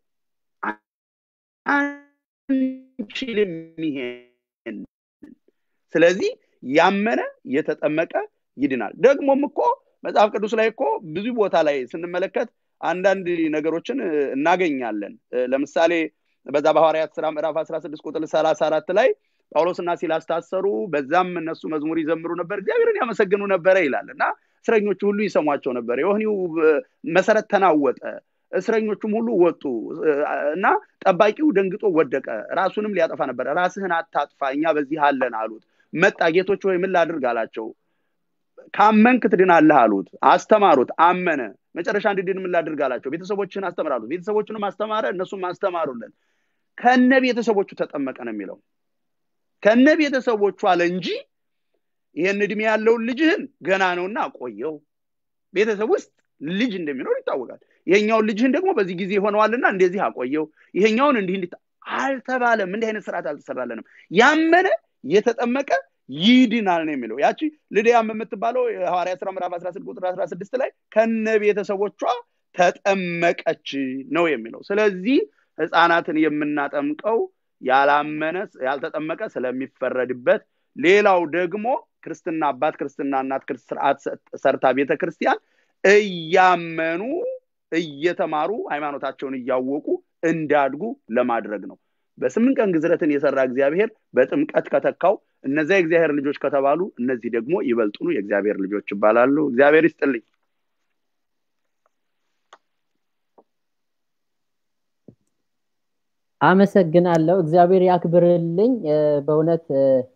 [SPEAKER 2] አንችልም ይሄን ስለዚህ ያመነ የተጠመቀ ይድናል ደግሞም እኮ መጽሐፍ ቅዱስ ላይ እኮ ብዙ ቦታ ላይ ስንመለከት አንዳንድ ነገሮችን እናገኛለን ለምሳሌ በዛ በሐዋርያት ስራ ምዕራፍ 16 ቁጥር 34 ላይ ጳውሎስና ሲላስ ታሰሩ በዛም እነሱ መዝሙር ይዘምሩ ነበር እግዚአብሔርን ያመሰግኑ ነበረ ይላል እና እስረኞቹ ሁሉ ይሰሟቸው ነበር የወህኒው መሰረት ተናወጠ እስረኞቹም ሁሉ ወጡ እና ጠባቂው ደንግጦ ወደቀ ራሱንም ሊያጠፋ ነበር ራስህን አታጥፋ እኛ በዚህ አለን አሉት መጣ ጌቶች ወይ ምን ላድርግ አላቸው ካመንክ ትድናለህ አሉት አስተማሩት አመነ መጨረሻ እንድድን ምን ላድርግ አላቸው ቤተሰቦችን አስተምራሉት ቤተሰቦችንም አስተማረ እነሱም አስተማሩልን ከነ ቤተሰቦቹ ተጠመቀ ነው የሚለው ከነ ቤተሰቦቹ አለ እንጂ ይህን እድሜ ያለውን ልጅህን ገና ነውና ቆየው ቤተሰብ ውስጥ ልጅ እንደሚኖር ይታወቃል ይሄኛውን ልጅህን ደግሞ በዚህ ጊዜ ሆነዋልና እንደዚህ አቆየው ይሄኛውን እንዲህ እንዲህ አልተባለም እንዲህ አይነት ስርዓት አልተሰራለንም ያመነ የተጠመቀ ይድናል ነው የሚለው ያቺ ልድያም የምትባለው የሐዋርያ ስራ ምዕራፍ 16 ቁጥር 16 ላይ ከነ ቤተሰቦቿ ተጠመቀች ነው የሚለው ስለዚህ ህፃናትን የምናጠምቀው ያላመነ ያልተጠመቀ ስለሚፈረድበት ሌላው ደግሞ ክርስትና አባት ክርስትና እናት ስርዓት ሰርታ ቤተ ክርስቲያን እያመኑ እየተማሩ ሃይማኖታቸውን እያወቁ እንዳድጉ ለማድረግ ነው በስምንት ቀን ግዝረትን የሰራ እግዚአብሔር በጥምቀት ከተካው እነዚያ የእግዚአብሔር ልጆች ከተባሉ እነዚህ ደግሞ ይበልጡኑ የእግዚአብሔር ልጆች ይባላሉ እግዚአብሔር ይስጥልኝ
[SPEAKER 1] አመሰግናለሁ እግዚአብሔር ያክብርልኝ በእውነት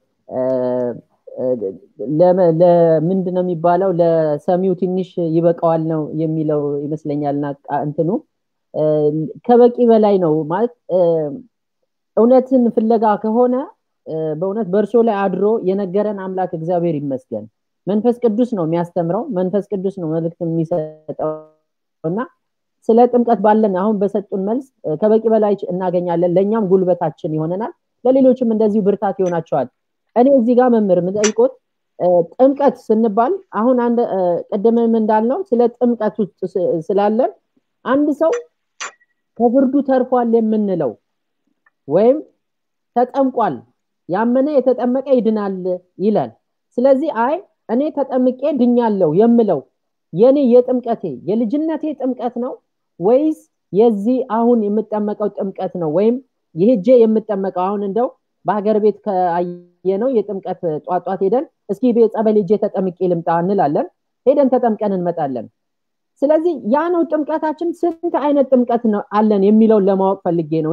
[SPEAKER 1] ለምንድን ነው የሚባለው ለሰሚው ትንሽ ይበቃዋል ነው የሚለው ይመስለኛልና እንትኑ ከበቂ በላይ ነው ማለት እውነትን ፍለጋ ከሆነ በእውነት በእርሶ ላይ አድሮ የነገረን አምላክ እግዚአብሔር ይመስገን መንፈስ ቅዱስ ነው የሚያስተምረው መንፈስ ቅዱስ ነው መልእክት የሚሰጠው እና ስለ ጥምቀት ባለን አሁን በሰጡን መልስ ከበቂ በላይ እናገኛለን ለእኛም ጉልበታችን ይሆነናል ለሌሎችም እንደዚሁ ብርታት ይሆናቸዋል እኔ እዚህ ጋር መምህር የምጠይቆት ጥምቀት ስንባል አሁን አንድ ቅድምም እንዳልነው ስለ ጥምቀት ውስጥ ስላለን አንድ ሰው ከፍርዱ ተርፏል የምንለው ወይም ተጠምቋል ያመነ የተጠመቀ ይድናል ይላል ስለዚህ አይ እኔ ተጠምቄ ድኛለሁ የምለው የኔ የጥምቀቴ የልጅነቴ ጥምቀት ነው ወይስ የዚህ አሁን የምጠመቀው ጥምቀት ነው ወይም ይህጄ የምጠመቀው አሁን እንደው በሀገር ቤት ከአየ ነው የጥምቀት ጧጧት ሄደን እስኪ ጸበል ሄጄ ተጠምቄ ልምጣ እንላለን ሄደን ተጠምቀን እንመጣለን ስለዚህ ያ ነው ጥምቀታችን ስንት አይነት ጥምቀት ነው አለን የሚለውን ለማወቅ ፈልጌ ነው እና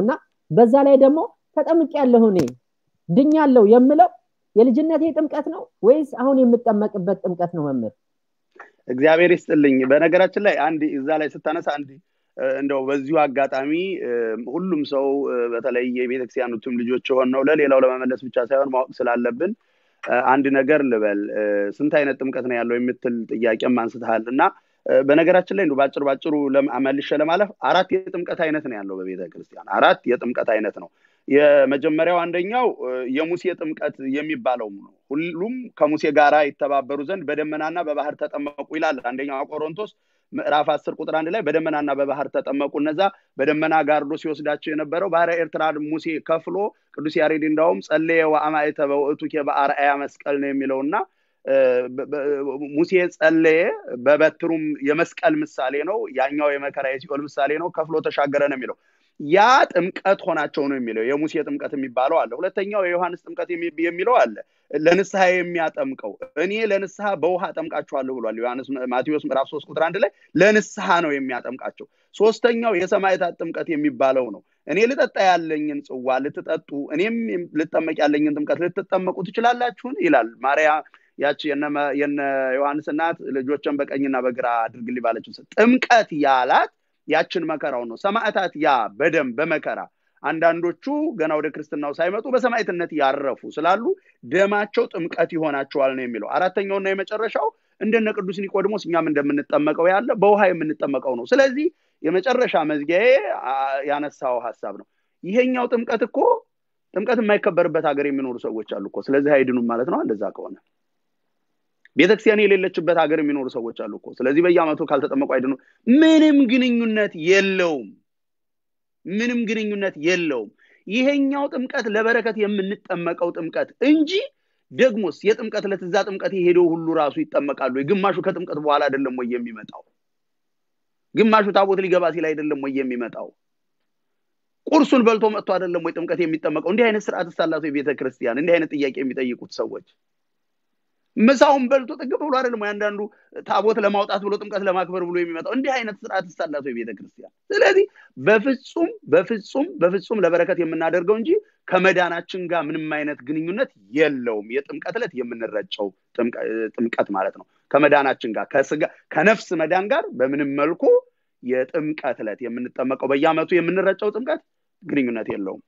[SPEAKER 1] በዛ ላይ ደግሞ ተጠምቅ ያለሁ እኔ ድኛለሁ የምለው የልጅነቴ ጥምቀት ነው ወይስ አሁን የምጠመቅበት ጥምቀት ነው መምህር
[SPEAKER 2] እግዚአብሔር ይስጥልኝ በነገራችን ላይ አንድ እዛ ላይ ስታነሳ አንድ እንደው በዚሁ አጋጣሚ ሁሉም ሰው በተለይ የቤተክርስቲያኑትም ልጆች የሆን ነው ለሌላው ለመመለስ ብቻ ሳይሆን ማወቅ ስላለብን አንድ ነገር ልበል ስንት አይነት ጥምቀት ነው ያለው የምትል ጥያቄም አንስተሃል እና በነገራችን ላይ እንዱ ባጭር ባጭሩ መልሸ ለማለፍ አራት የጥምቀት አይነት ነው ያለው በቤተ ክርስቲያን አራት የጥምቀት አይነት ነው የመጀመሪያው አንደኛው የሙሴ ጥምቀት የሚባለው ነው ሁሉም ከሙሴ ጋር ይተባበሩ ዘንድ በደመናና በባህር ተጠመቁ ይላል አንደኛው ቆሮንቶስ ምዕራፍ አስር ቁጥር አንድ ላይ በደመናና በባህር ተጠመቁ እነዛ በደመና ጋርዶ ሲወስዳቸው የነበረው ባህረ ኤርትራ ሙሴ ከፍሎ ቅዱስ ያሬድ እንዳውም ጸለየ ወአማይተ በውእቱኬ በአርአያ መስቀል ነው የሚለውና ሙሴ ጸለየ በበትሩም የመስቀል ምሳሌ ነው ያኛው የመከራ የሲኦል ምሳሌ ነው ከፍሎ ተሻገረ ነው የሚለው ያ ጥምቀት ሆናቸው ነው የሚለው የሙሴ ጥምቀት የሚባለው አለ ሁለተኛው የዮሐንስ ጥምቀት የሚለው አለ ለንስሐ የሚያጠምቀው እኔ ለንስሐ በውሃ ጠምቃችኋለሁ ብሏል ዮሐንስ ማቴዎስ ምዕራፍ ሶስት ቁጥር አንድ ላይ ለንስሐ ነው የሚያጠምቃቸው ሶስተኛው የሰማዕታት ጥምቀት የሚባለው ነው እኔ ልጠጣ ያለኝን ጽዋ ልትጠጡ እኔም ልጠመቅ ያለኝን ጥምቀት ልትጠመቁ ትችላላችሁን ይላል ማርያ ያቺ የነ ዮሐንስ እናት ልጆችን በቀኝና በግራ አድርግልኝ ባለችው ጥምቀት ያላት ያችን መከራው ነው ሰማዕታት ያ በደም በመከራ አንዳንዶቹ ገና ወደ ክርስትናው ሳይመጡ በሰማዕትነት ያረፉ ስላሉ ደማቸው ጥምቀት ይሆናቸዋል ነው የሚለው አራተኛውና የመጨረሻው እንደነ ቅዱስ ኒቆድሞስ እኛም እንደምንጠመቀው ያለ በውሃ የምንጠመቀው ነው ስለዚህ የመጨረሻ መዝጊያዬ ያነሳው ሀሳብ ነው ይሄኛው ጥምቀት እኮ ጥምቀት የማይከበርበት ሀገር የሚኖሩ ሰዎች አሉ እኮ ስለዚህ አይድኑም ማለት ነው እንደዛ ከሆነ ቤተክርስቲያን የሌለችበት ሀገር የሚኖሩ ሰዎች አሉ እኮ ስለዚህ በየአመቱ ካልተጠመቁ አይድኑ ምንም ግንኙነት የለውም ምንም ግንኙነት የለውም ይሄኛው ጥምቀት ለበረከት የምንጠመቀው ጥምቀት እንጂ ደግሞስ የጥምቀት ለትዛ ጥምቀት የሄደው ሁሉ ራሱ ይጠመቃሉ ግማሹ ከጥምቀት በኋላ አይደለም ወይ የሚመጣው ግማሹ ታቦት ሊገባ ሲል አይደለም ወይ የሚመጣው ቁርሱን በልቶ መጥቶ አይደለም ወይ ጥምቀት የሚጠመቀው እንዲህ አይነት ስርዓት ስታላቸው የቤተ ክርስቲያን እንዲህ አይነት ጥያቄ የሚጠይቁት ሰዎች ምሳውን በልቶ ጥግብ ብሎ አይደለም አንዳንዱ ታቦት ለማውጣት ብሎ ጥምቀት ለማክበር ብሎ የሚመጣው እንዲህ አይነት ስርዓት ስታላቸው የቤተ ክርስቲያን ስለዚህ በፍጹም በፍጹም በፍጹም ለበረከት የምናደርገው እንጂ ከመዳናችን ጋር ምንም አይነት ግንኙነት የለውም የጥምቀት ዕለት የምንረጨው ጥምቀት ማለት ነው ከመዳናችን ጋር ከስጋ ከነፍስ መዳን ጋር በምንም መልኩ የጥምቀት ዕለት የምንጠመቀው በየአመቱ የምንረጨው ጥምቀት ግንኙነት የለውም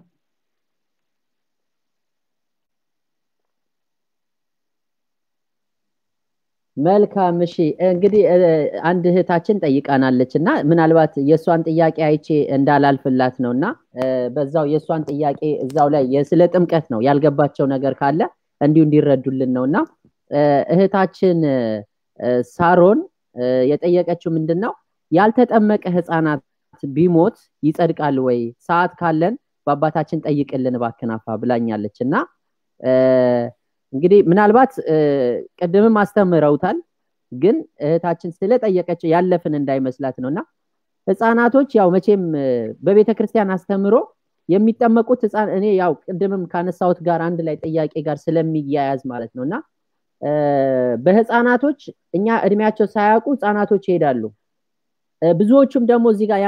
[SPEAKER 1] መልካም እሺ እንግዲህ አንድ እህታችን ጠይቃናለች እና ምናልባት የእሷን ጥያቄ አይቼ እንዳላልፍላት ነው እና በዛው የእሷን ጥያቄ እዛው ላይ ስለ ጥምቀት ነው ያልገባቸው ነገር ካለ እንዲሁ እንዲረዱልን ነው እና እህታችን ሳሮን የጠየቀችው ምንድን ነው ያልተጠመቀ ህፃናት ቢሞት ይጸድቃል ወይ ሰዓት ካለን በአባታችን ጠይቅልን ባክናፋ ብላኛለች እና እንግዲህ ምናልባት ቅድምም አስተምረውታል ግን እህታችን ስለጠየቀች ያለፍን እንዳይመስላት ነው እና ህፃናቶች ያው መቼም በቤተ ክርስቲያን አስተምሮ የሚጠመቁት ህፃን እኔ ያው ቅድምም ካነሳሁት ጋር አንድ ላይ ጥያቄ ጋር ስለሚያያዝ ማለት ነው እና በህፃናቶች እኛ እድሜያቸው ሳያውቁ ህፃናቶች ይሄዳሉ ብዙዎቹም ደግሞ እዚህ ጋር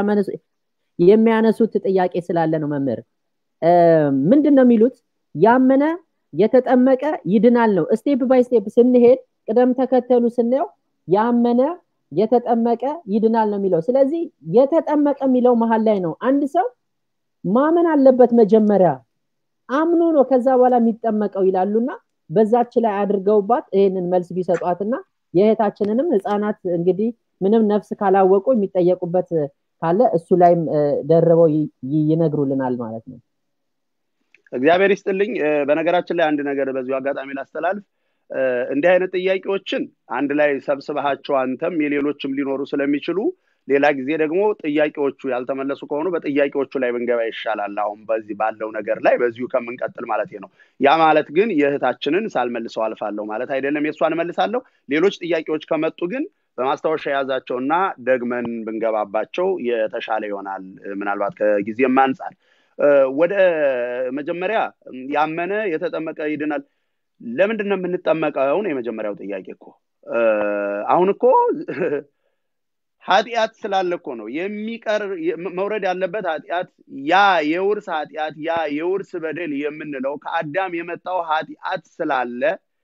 [SPEAKER 1] የሚያነሱት ጥያቄ ስላለ ነው መምህር ምንድን ነው የሚሉት ያመነ የተጠመቀ ይድናል ነው ስቴፕ ባይ ስቴፕ ስንሄድ ቅደም ተከተሉ ስናየው ያመነ የተጠመቀ ይድናል ነው የሚለው ስለዚህ የተጠመቀ የሚለው መሀል ላይ ነው አንድ ሰው ማመን አለበት መጀመሪያ አምኖ ነው ከዛ በኋላ የሚጠመቀው ይላሉና በዛች ላይ አድርገውባት ይህንን መልስ ቢሰጧትና የእህታችንንም ህፃናት እንግዲህ ምንም ነፍስ ካላወቁ የሚጠየቁበት ካለ እሱ ላይም ደርበው ይነግሩልናል ማለት ነው
[SPEAKER 2] እግዚአብሔር ይስጥልኝ በነገራችን ላይ አንድ ነገር በዚሁ አጋጣሚ ላስተላልፍ እንዲህ አይነት ጥያቄዎችን አንድ ላይ ሰብስበሃቸው አንተም የሌሎችም ሊኖሩ ስለሚችሉ ሌላ ጊዜ ደግሞ ጥያቄዎቹ ያልተመለሱ ከሆኑ በጥያቄዎቹ ላይ ብንገባ ይሻላል አሁን በዚህ ባለው ነገር ላይ በዚሁ ከምንቀጥል ማለት ነው ያ ማለት ግን የእህታችንን ሳልመልሰው አልፋለሁ ማለት አይደለም የእሷን መልሳለሁ ሌሎች ጥያቄዎች ከመጡ ግን በማስታወሻ የያዛቸውና ደግመን ብንገባባቸው የተሻለ ይሆናል ምናልባት ከጊዜም አንጻር ወደ መጀመሪያ ያመነ የተጠመቀ ይድናል ለምንድን ነው የምንጠመቀው ነው የመጀመሪያው ጥያቄ እኮ አሁን እኮ ኃጢአት ስላለ እኮ ነው የሚቀር መውረድ ያለበት ኃጢአት ያ የውርስ ኃጢአት ያ የውርስ በደል የምንለው ከአዳም የመጣው ኃጢአት ስላለ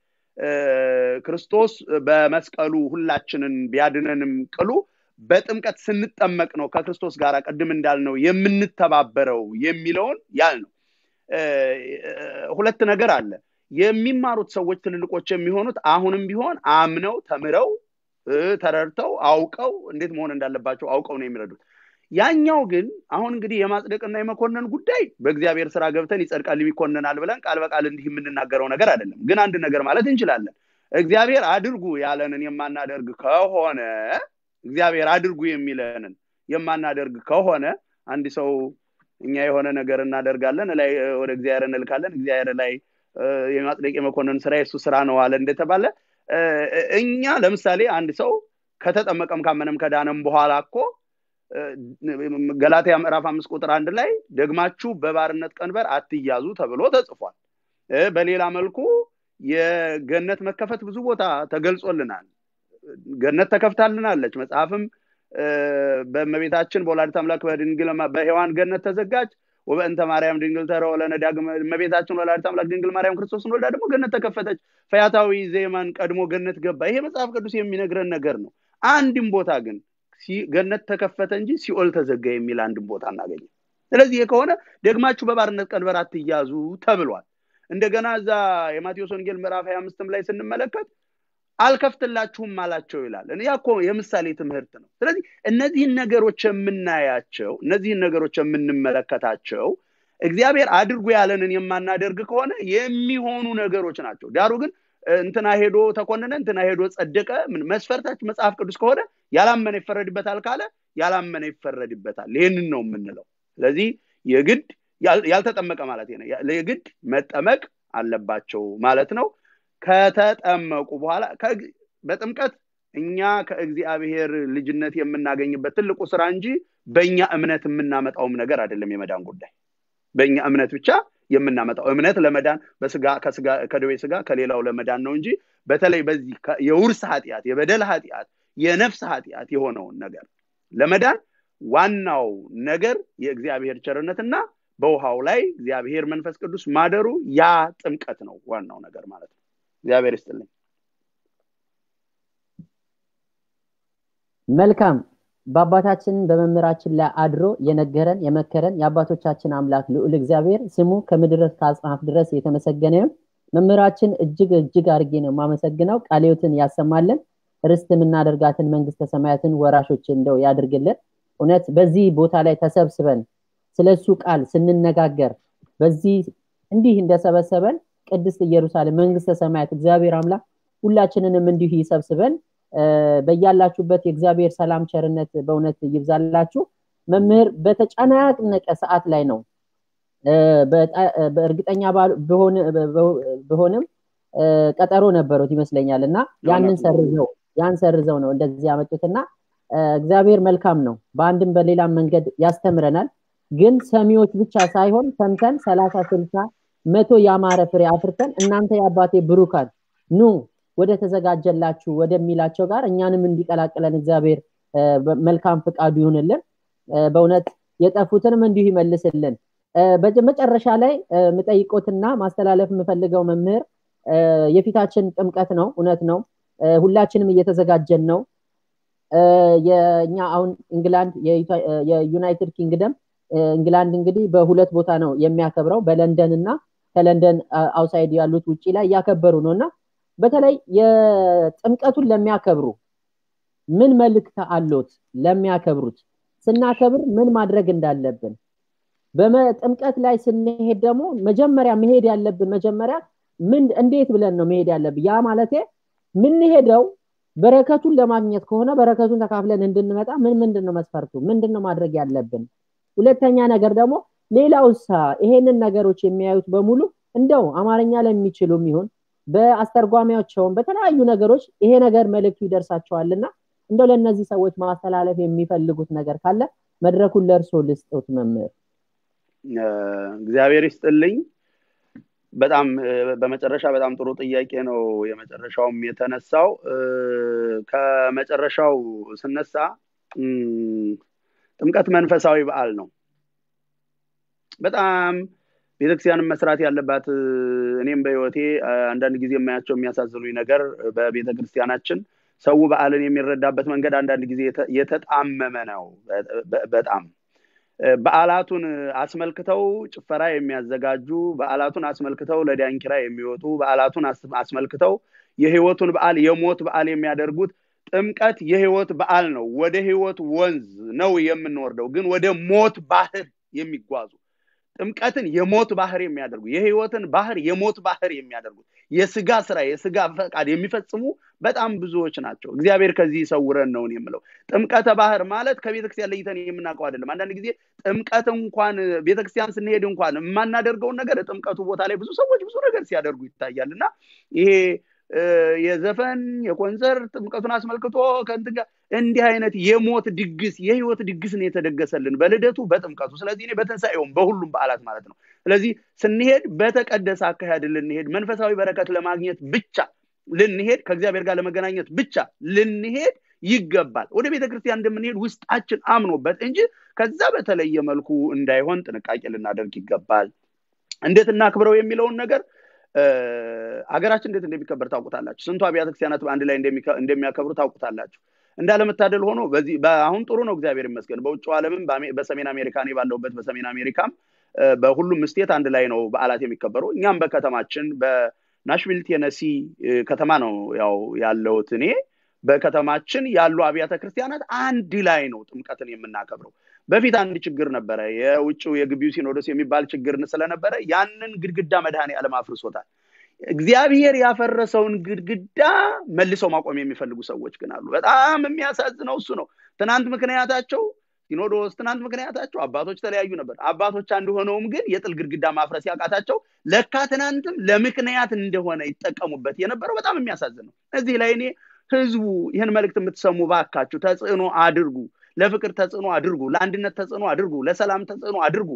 [SPEAKER 2] ክርስቶስ በመስቀሉ ሁላችንን ቢያድነንም ቅሉ በጥምቀት ስንጠመቅ ነው ከክርስቶስ ጋር ቅድም እንዳልነው የምንተባበረው የሚለውን ያል ነው ሁለት ነገር አለ የሚማሩት ሰዎች ትልልቆች የሚሆኑት አሁንም ቢሆን አምነው ተምረው ተረድተው አውቀው እንዴት መሆን እንዳለባቸው አውቀው ነው የሚረዱት ያኛው ግን አሁን እንግዲህ የማጽደቅና የመኮነን ጉዳይ በእግዚአብሔር ስራ ገብተን ይጸድቃል ይኮነናል ብለን ቃል በቃል እንዲህ የምንናገረው ነገር አይደለም ግን አንድ ነገር ማለት እንችላለን እግዚአብሔር አድርጉ ያለንን የማናደርግ ከሆነ እግዚአብሔር አድርጉ የሚለንን የማናደርግ ከሆነ አንድ ሰው እኛ የሆነ ነገር እናደርጋለን ላይ ወደ እግዚአብሔር እንልካለን እግዚአብሔር ላይ የማጽደቅ የመኮንን ስራ የሱ ስራ ነው አለ እንደተባለ እኛ ለምሳሌ አንድ ሰው ከተጠመቀም ካመነም ከዳነም በኋላ እኮ ገላትያ ምዕራፍ አምስት ቁጥር አንድ ላይ ደግማችሁ በባርነት ቀንበር አትያዙ ተብሎ ተጽፏል በሌላ መልኩ የገነት መከፈት ብዙ ቦታ ተገልጾልናል ገነት ተከፍታልናለች መጽሐፍም በእመቤታችን በወላዲት አምላክ በድንግል በሔዋን ገነት ተዘጋጅ ወበእንተ ማርያም ድንግል ተረወ ለነ ዳግመ እመቤታችን ወላዲት አምላክ ድንግል ማርያም ክርስቶስን ወልዳ ደግሞ ገነት ተከፈተች ፈያታዊ ዜማን ቀድሞ ገነት ገባ ይሄ መጽሐፍ ቅዱስ የሚነግረን ነገር ነው አንድም ቦታ ግን ገነት ተከፈተ እንጂ ሲኦል ተዘጋ የሚል አንድም ቦታ እናገኘም ስለዚህ ከሆነ ደግማችሁ በባርነት ቀንበር አትያዙ ተብሏል እንደገና እዛ የማቴዎስ ወንጌል ምዕራፍ 25 ላይ ስንመለከት አልከፍትላችሁም አላቸው ይላል ያ እኮ የምሳሌ ትምህርት ነው ስለዚህ እነዚህን ነገሮች የምናያቸው እነዚህን ነገሮች የምንመለከታቸው እግዚአብሔር አድርጎ ያለንን የማናደርግ ከሆነ የሚሆኑ ነገሮች ናቸው ዳሩ ግን እንትና ሄዶ ተኮነነ እንትና ሄዶ ጸደቀ መስፈርታች መጽሐፍ ቅዱስ ከሆነ ያላመነ ይፈረድበታል ካለ ያላመነ ይፈረድበታል ይህንን ነው የምንለው ስለዚህ የግድ ያልተጠመቀ ማለት ነው የግድ መጠመቅ አለባቸው ማለት ነው ከተጠመቁ በኋላ በጥምቀት እኛ ከእግዚአብሔር ልጅነት የምናገኝበት ትልቁ ስራ እንጂ በእኛ እምነት የምናመጣውም ነገር አይደለም የመዳን ጉዳይ በእኛ እምነት ብቻ የምናመጣው እምነት ለመዳን በስጋ ከደዌ ስጋ ከሌላው ለመዳን ነው እንጂ በተለይ በዚህ የውርስ ኃጢአት የበደል ኃጢአት የነፍስ ኃጢአት የሆነውን ነገር ለመዳን ዋናው ነገር የእግዚአብሔር ቸርነትና በውሃው ላይ እግዚአብሔር መንፈስ ቅዱስ ማደሩ ያ ጥምቀት ነው ዋናው ነገር ማለት ነው እግዚአብሔር ይስጥልኝ
[SPEAKER 1] መልካም በአባታችን በመምህራችን ላይ አድሮ የነገረን የመከረን የአባቶቻችን አምላክ ልዑል እግዚአብሔር ስሙ ከምድር ከአጽናፍ ድረስ የተመሰገነ ይሁን መምህራችን እጅግ እጅግ አድርጌ ነው የማመሰግነው ቃልዮትን ያሰማለን ርስት የምናደርጋትን መንግስተ ሰማያትን ወራሾች እንደው ያድርግልን እውነት በዚህ ቦታ ላይ ተሰብስበን ስለሱ ቃል ስንነጋገር በዚህ እንዲህ እንደሰበሰበን ቅድስት ኢየሩሳሌም መንግስተ ሰማያት እግዚአብሔር አምላክ ሁላችንንም እንዲሁ ይሰብስበን በያላችሁበት የእግዚአብሔር ሰላም ቸርነት በእውነት ይብዛላችሁ መምህር በተጨናነቀ ሰዓት ላይ ነው በእርግጠኛ በሆንም ቀጠሮ ነበሩት ይመስለኛል እና ያንን ሰርዘው ያን ሰርዘው ነው እንደዚህ ያመጡትና እግዚአብሔር መልካም ነው በአንድም በሌላም መንገድ ያስተምረናል ግን ሰሚዎች ብቻ ሳይሆን ሰምተን ሰላሳ ስልሳ መቶ ያማረ ፍሬ አፍርተን እናንተ የአባቴ ብሩካን ኑ ወደ ተዘጋጀላችሁ ወደሚላቸው ጋር እኛንም እንዲቀላቅለን እግዚአብሔር መልካም ፍቃዱ ይሁንልን በእውነት የጠፉትንም እንዲሁ ይመልስልን መጨረሻ ላይ ምጠይቆትና ማስተላለፍ የምፈልገው መምህር የፊታችን ጥምቀት ነው እውነት ነው ሁላችንም እየተዘጋጀን ነው የእኛ አሁን እንግላንድ የዩናይትድ ኪንግደም እንግላንድ እንግዲህ በሁለት ቦታ ነው የሚያከብረው በለንደን እና ከለንደን አውሳይድ ያሉት ውጭ ላይ እያከበሩ ነው እና በተለይ የጥምቀቱን ለሚያከብሩ ምን መልእክት አሎት ለሚያከብሩት ስናከብር ምን ማድረግ እንዳለብን በጥምቀት ላይ ስንሄድ ደግሞ መጀመሪያ መሄድ ያለብን መጀመሪያ ምን እንዴት ብለን ነው መሄድ ያለብን ያ ማለት ምንሄደው በረከቱን ለማግኘት ከሆነ በረከቱን ተካፍለን እንድንመጣ ምን ምንድን ነው መስፈርቱ ምንድን ነው ማድረግ ያለብን ሁለተኛ ነገር ደግሞ ሌላውሳ ይሄንን ነገሮች የሚያዩት በሙሉ እንደው አማርኛ ለሚችሉም ይሁን በአስተርጓሚያቸውም በተለያዩ ነገሮች ይሄ ነገር መልእክቱ ይደርሳቸዋልና እንደው ለእነዚህ ሰዎች ማስተላለፍ የሚፈልጉት ነገር ካለ መድረኩን ለእርሶ ልስጡት መምህር
[SPEAKER 2] እግዚአብሔር ይስጥልኝ በጣም በመጨረሻ በጣም ጥሩ ጥያቄ ነው የመጨረሻውም የተነሳው ከመጨረሻው ስነሳ ጥምቀት መንፈሳዊ በዓል ነው። በጣም ቤተክርስቲያንም መስራት ያለባት እኔም በህይወቴ አንዳንድ ጊዜ የማያቸው የሚያሳዝኑኝ ነገር በቤተክርስቲያናችን ሰው በዓልን የሚረዳበት መንገድ አንዳንድ ጊዜ የተጣመመ ነው። በጣም በዓላቱን አስመልክተው ጭፈራ የሚያዘጋጁ በዓላቱን አስመልክተው ለዳንኪራ የሚወጡ በዓላቱን አስመልክተው የህይወቱን በዓል የሞት በዓል የሚያደርጉት ጥምቀት የህይወት በዓል ነው። ወደ ህይወት ወንዝ ነው የምንወርደው፣ ግን ወደ ሞት ባህር የሚጓዙ ጥምቀትን የሞት ባህር የሚያደርጉ የህይወትን ባህር የሞት ባህር የሚያደርጉት የስጋ ስራ የስጋ ፈቃድ የሚፈጽሙ በጣም ብዙዎች ናቸው። እግዚአብሔር ከዚህ ይሰውረን ነው የምለው። ጥምቀተ ባህር ማለት ከቤተክርስቲያን ለይተን የምናውቀው አይደለም። አንዳንድ ጊዜ ጥምቀት እንኳን ቤተክርስቲያን ስንሄድ እንኳን የማናደርገውን ነገር ጥምቀቱ ቦታ ላይ ብዙ ሰዎች ብዙ ነገር ሲያደርጉ ይታያል እና ይሄ የዘፈን የኮንሰርት ጥምቀቱን አስመልክቶ ከእንትን ጋር እንዲህ አይነት የሞት ድግስ የህይወት ድግስን የተደገሰልን በልደቱ በጥምቀቱ ስለዚህ እኔ በትንሳኤውም በሁሉም በዓላት ማለት ነው ስለዚህ ስንሄድ በተቀደሰ አካሄድ ልንሄድ መንፈሳዊ በረከት ለማግኘት ብቻ ልንሄድ ከእግዚአብሔር ጋር ለመገናኘት ብቻ ልንሄድ ይገባል ወደ ቤተ ክርስቲያን እንደምንሄድ ውስጣችን አምኖበት እንጂ ከዛ በተለየ መልኩ እንዳይሆን ጥንቃቄ ልናደርግ ይገባል እንዴት እናክብረው የሚለውን ነገር ሀገራችን እንዴት እንደሚከበር ታውቁታላችሁ ስንቱ አብያተ ክርስቲያናት በአንድ ላይ እንደሚያከብሩ ታውቁታላችሁ እንዳለመታደል ሆኖ በዚህ አሁን ጥሩ ነው እግዚአብሔር ይመስገን በውጭው ዓለምም በሰሜን አሜሪካ እኔ ባለሁበት በሰሜን አሜሪካም በሁሉም ስቴት አንድ ላይ ነው በዓላት የሚከበሩ እኛም በከተማችን በናሽቪል ቴነሲ ከተማ ነው ያው ያለሁት እኔ በከተማችን ያሉ አብያተ ክርስቲያናት አንድ ላይ ነው ጥምቀትን የምናከብረው በፊት አንድ ችግር ነበረ የውጭው የግቢው ሲኖዶስ የሚባል ችግር ስለነበረ ያንን ግድግዳ መድኃኔ ዓለም አፍርሶታል እግዚአብሔር ያፈረሰውን ግድግዳ መልሰው ማቆም የሚፈልጉ ሰዎች ግን አሉ በጣም የሚያሳዝነው እሱ ነው ትናንት ምክንያታቸው ሲኖዶስ ትናንት ምክንያታቸው አባቶች ተለያዩ ነበር አባቶች አንድ ሆነውም ግን የጥል ግድግዳ ማፍረስ ያቃታቸው ለካ ትናንትም ለምክንያት እንደሆነ ይጠቀሙበት የነበረው በጣም የሚያሳዝን ነው እዚህ ላይ እኔ ህዝቡ ይህን መልእክት የምትሰሙ ባካችሁ ተጽዕኖ አድርጉ ለፍቅር ተጽዕኖ አድርጉ ለአንድነት ተጽዕኖ አድርጉ ለሰላም ተጽዕኖ አድርጉ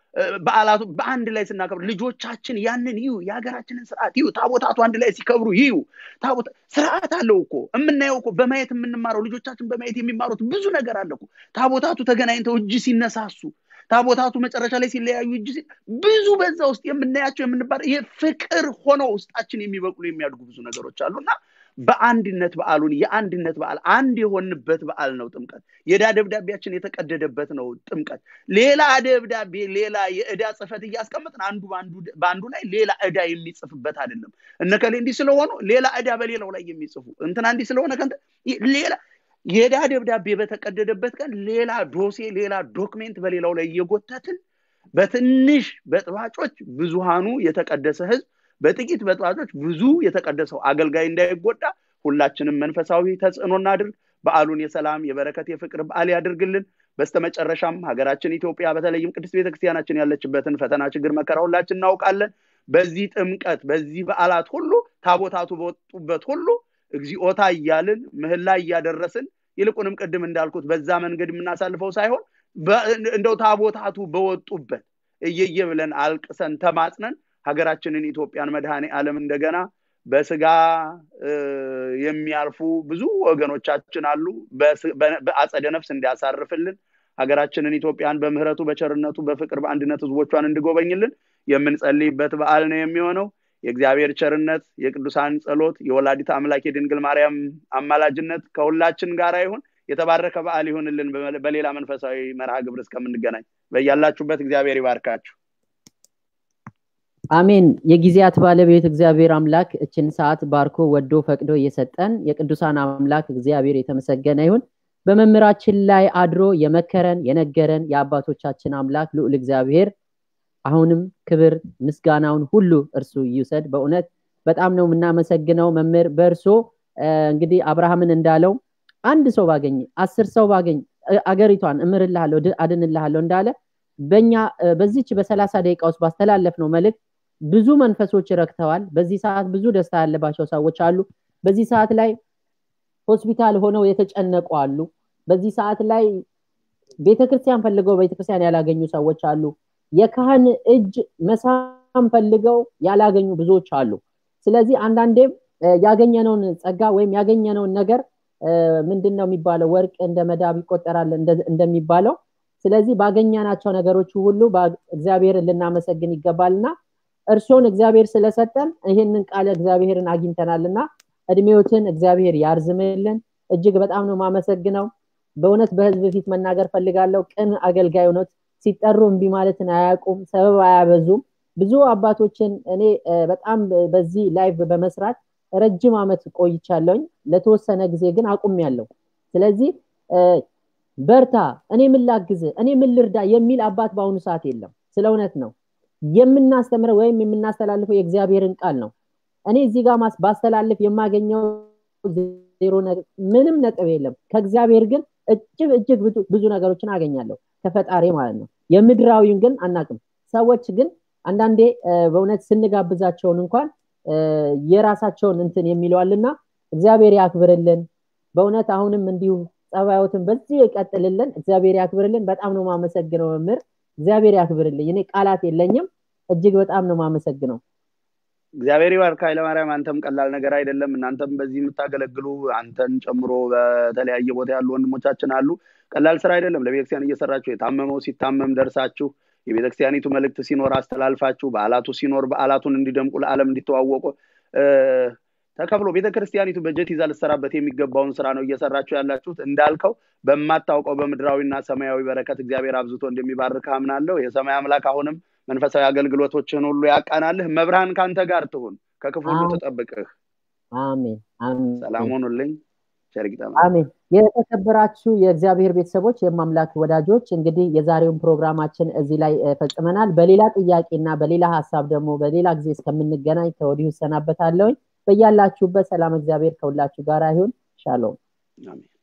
[SPEAKER 2] በዓላቱ በአንድ ላይ ስናከብር ልጆቻችን ያንን ይዩ የሀገራችንን ስርዓት ይዩ ታቦታቱ አንድ ላይ ሲከብሩ ይዩ ታቦታ ስርዓት አለው እኮ የምናየው እኮ በማየት የምንማረው ልጆቻችን በማየት የሚማሩት ብዙ ነገር አለ እኮ ታቦታቱ ተገናኝተው እጅ ሲነሳሱ ታቦታቱ መጨረሻ ላይ ሲለያዩ እጅ ብዙ በዛ ውስጥ የምናያቸው የምንባል ይሄ ፍቅር ሆነው ውስጣችን የሚበቅሉ የሚያድጉ ብዙ ነገሮች አሉና በአንድነት በዓሉን የአንድነት በዓል አንድ የሆንበት በዓል ነው ጥምቀት የዕዳ ደብዳቤያችን የተቀደደበት ነው ጥምቀት ሌላ ደብዳቤ ሌላ የዕዳ ጽፈት እያስቀመጥን አንዱ በአንዱ ላይ ሌላ ዕዳ የሚጽፍበት አይደለም እነከሌ እንዲህ ስለሆኑ ሌላ ዕዳ በሌላው ላይ የሚጽፉ እንትና እንዲህ ስለሆነ ሌላ የዕዳ ደብዳቤ በተቀደደበት ቀን ሌላ ዶሴ ሌላ ዶክሜንት በሌላው ላይ እየጎተትን በትንሽ በጥባጮች ብዙሃኑ የተቀደሰ ህዝብ በጥቂት በጥባጮች ብዙ የተቀደሰው አገልጋይ እንዳይጎዳ ሁላችንም መንፈሳዊ ተጽዕኖ እናድርግ በዓሉን የሰላም የበረከት የፍቅር በዓል ያድርግልን በስተመጨረሻም ሀገራችን ኢትዮጵያ በተለይም ቅድስት ቤተክርስቲያናችን ያለችበትን ፈተና ችግር መከራ ሁላችን እናውቃለን በዚህ ጥምቀት በዚህ በዓላት ሁሉ ታቦታቱ በወጡበት ሁሉ እግዚኦታ እያልን ምህላ እያደረስን ይልቁንም ቅድም እንዳልኩት በዛ መንገድ የምናሳልፈው ሳይሆን እንደው ታቦታቱ በወጡበት እየየ ብለን አልቅሰን ተማጽነን ሀገራችንን ኢትዮጵያን መድኃኔ ዓለም እንደገና በስጋ የሚያልፉ ብዙ ወገኖቻችን አሉ በአጸደ ነፍስ እንዲያሳርፍልን ሀገራችንን ኢትዮጵያን በምህረቱ በቸርነቱ በፍቅር በአንድነት ህዝቦቿን እንዲጎበኝልን የምንጸልይበት በዓል ነው የሚሆነው የእግዚአብሔር ቸርነት የቅዱሳን ጸሎት የወላዲት አምላክ የድንግል ማርያም አማላጅነት ከሁላችን ጋር ይሁን የተባረከ በዓል ይሁንልን በሌላ መንፈሳዊ መርሃ ግብር እስከምንገናኝ በያላችሁበት እግዚአብሔር ይባርካችሁ
[SPEAKER 1] አሜን የጊዜያት ባለቤት እግዚአብሔር አምላክ እችን ሰዓት ባርኮ ወዶ ፈቅዶ እየሰጠን የቅዱሳን አምላክ እግዚአብሔር የተመሰገነ ይሁን በመምህራችን ላይ አድሮ የመከረን የነገረን የአባቶቻችን አምላክ ልዑል እግዚአብሔር አሁንም ክብር ምስጋናውን ሁሉ እርሱ ይውሰድ በእውነት በጣም ነው የምናመሰግነው መምህር በእርሶ እንግዲህ አብርሃምን እንዳለው አንድ ሰው ባገኝ አስር ሰው ባገኝ አገሪቷን እምርልሃለሁ አድንልሃለሁ እንዳለ በኛ በዚች በሰላሳ ደቂቃ ውስጥ ባስተላለፍ ነው መልእክት ብዙ መንፈሶች ረክተዋል በዚህ ሰዓት ብዙ ደስታ ያለባቸው ሰዎች አሉ በዚህ ሰዓት ላይ ሆስፒታል ሆነው የተጨነቁ አሉ በዚህ ሰዓት ላይ ቤተክርስቲያን ፈልገው ቤተክርስቲያን ያላገኙ ሰዎች አሉ የካህን እጅ መሳም ፈልገው ያላገኙ ብዙዎች አሉ ስለዚህ አንዳንዴም ያገኘነውን ጸጋ ወይም ያገኘነውን ነገር ምንድን ነው የሚባለው ወርቅ እንደ መዳብ ይቆጠራል እንደሚባለው ስለዚህ ባገኛናቸው ነገሮች ሁሉ እግዚአብሔርን ልናመሰግን ይገባልና እርሶን እግዚአብሔር ስለሰጠን ይህንን ቃለ እግዚአብሔርን አግኝተናልና እድሜዎትን እግዚአብሔር ያርዝምልን እጅግ በጣም ነው ማመሰግነው በእውነት በህዝብ ፊት መናገር ፈልጋለሁ ቅን አገልጋይ ሆኖት ሲጠሩ እምቢ ማለትን አያውቁም ሰበብ አያበዙም ብዙ አባቶችን እኔ በጣም በዚህ ላይቭ በመስራት ረጅም አመት ቆይቻለሁኝ ለተወሰነ ጊዜ ግን አቁም ያለው ስለዚህ በርታ እኔ ምን ላግዝ እኔ ምን ልርዳ የሚል አባት በአሁኑ ሰዓት የለም ስለ እውነት ነው የምናስተምረው ወይም የምናስተላልፈው የእግዚአብሔርን ቃል ነው እኔ እዚህ ጋር ባስተላልፍ የማገኘው ዜሮ ምንም ነጥብ የለም ከእግዚአብሔር ግን እጅግ እጅግ ብዙ ነገሮችን አገኛለሁ ከፈጣሪ ማለት ነው የምድራዊውን ግን አናቅም ሰዎች ግን አንዳንዴ በእውነት ስንጋብዛቸውን እንኳን የራሳቸውን እንትን የሚለዋልና እግዚአብሔር ያክብርልን በእውነት አሁንም እንዲሁ ጸባዮትን በዚህ ይቀጥልልን እግዚአብሔር ያክብርልን በጣም ነው ማመሰግነው መምህር እግዚአብሔር ያክብርልኝ እኔ ቃላት የለኝም እጅግ በጣም ነው ማመሰግነው
[SPEAKER 2] እግዚአብሔር ይባርክ ኃይለማርያም አንተም ቀላል ነገር አይደለም እናንተም በዚህ የምታገለግሉ አንተን ጨምሮ በተለያየ ቦታ ያሉ ወንድሞቻችን አሉ ቀላል ስራ አይደለም ለቤተክርስቲያን እየሰራችሁ የታመመው ሲታመም ደርሳችሁ የቤተክርስቲያኒቱ መልእክት ሲኖር አስተላልፋችሁ በዓላቱ ሲኖር በዓላቱን እንዲደምቁ ለዓለም እንዲተዋወቁ ተከፍሎ ቤተክርስቲያኒቱ በጀት ይዛ ልሰራበት የሚገባውን ስራ ነው እየሰራችሁ ያላችሁት እንዳልከው በማታውቀው በምድራዊና ሰማያዊ በረከት እግዚአብሔር አብዝቶ እንደሚባርክ አምናለሁ የሰማይ አምላክ አሁንም መንፈሳዊ አገልግሎቶችን ሁሉ ያቃናልህ መብርሃን ከአንተ ጋር ትሁን ከክፉ ሁሉ ትጠብቅህ
[SPEAKER 1] አሜን
[SPEAKER 2] ሰላም ሆኑልኝ
[SPEAKER 1] አሜን የተከበራችሁ የእግዚአብሔር ቤተሰቦች የማምላክ ወዳጆች እንግዲህ የዛሬውን ፕሮግራማችን እዚህ ላይ ፈጽመናል በሌላ ጥያቄና በሌላ ሀሳብ ደግሞ በሌላ ጊዜ እስከምንገናኝ ከወዲሁ ሰናበታለሁኝ በያላችሁበት ሰላም እግዚአብሔር ከሁላችሁ ጋር ይሁን ሻሎም
[SPEAKER 2] አሜን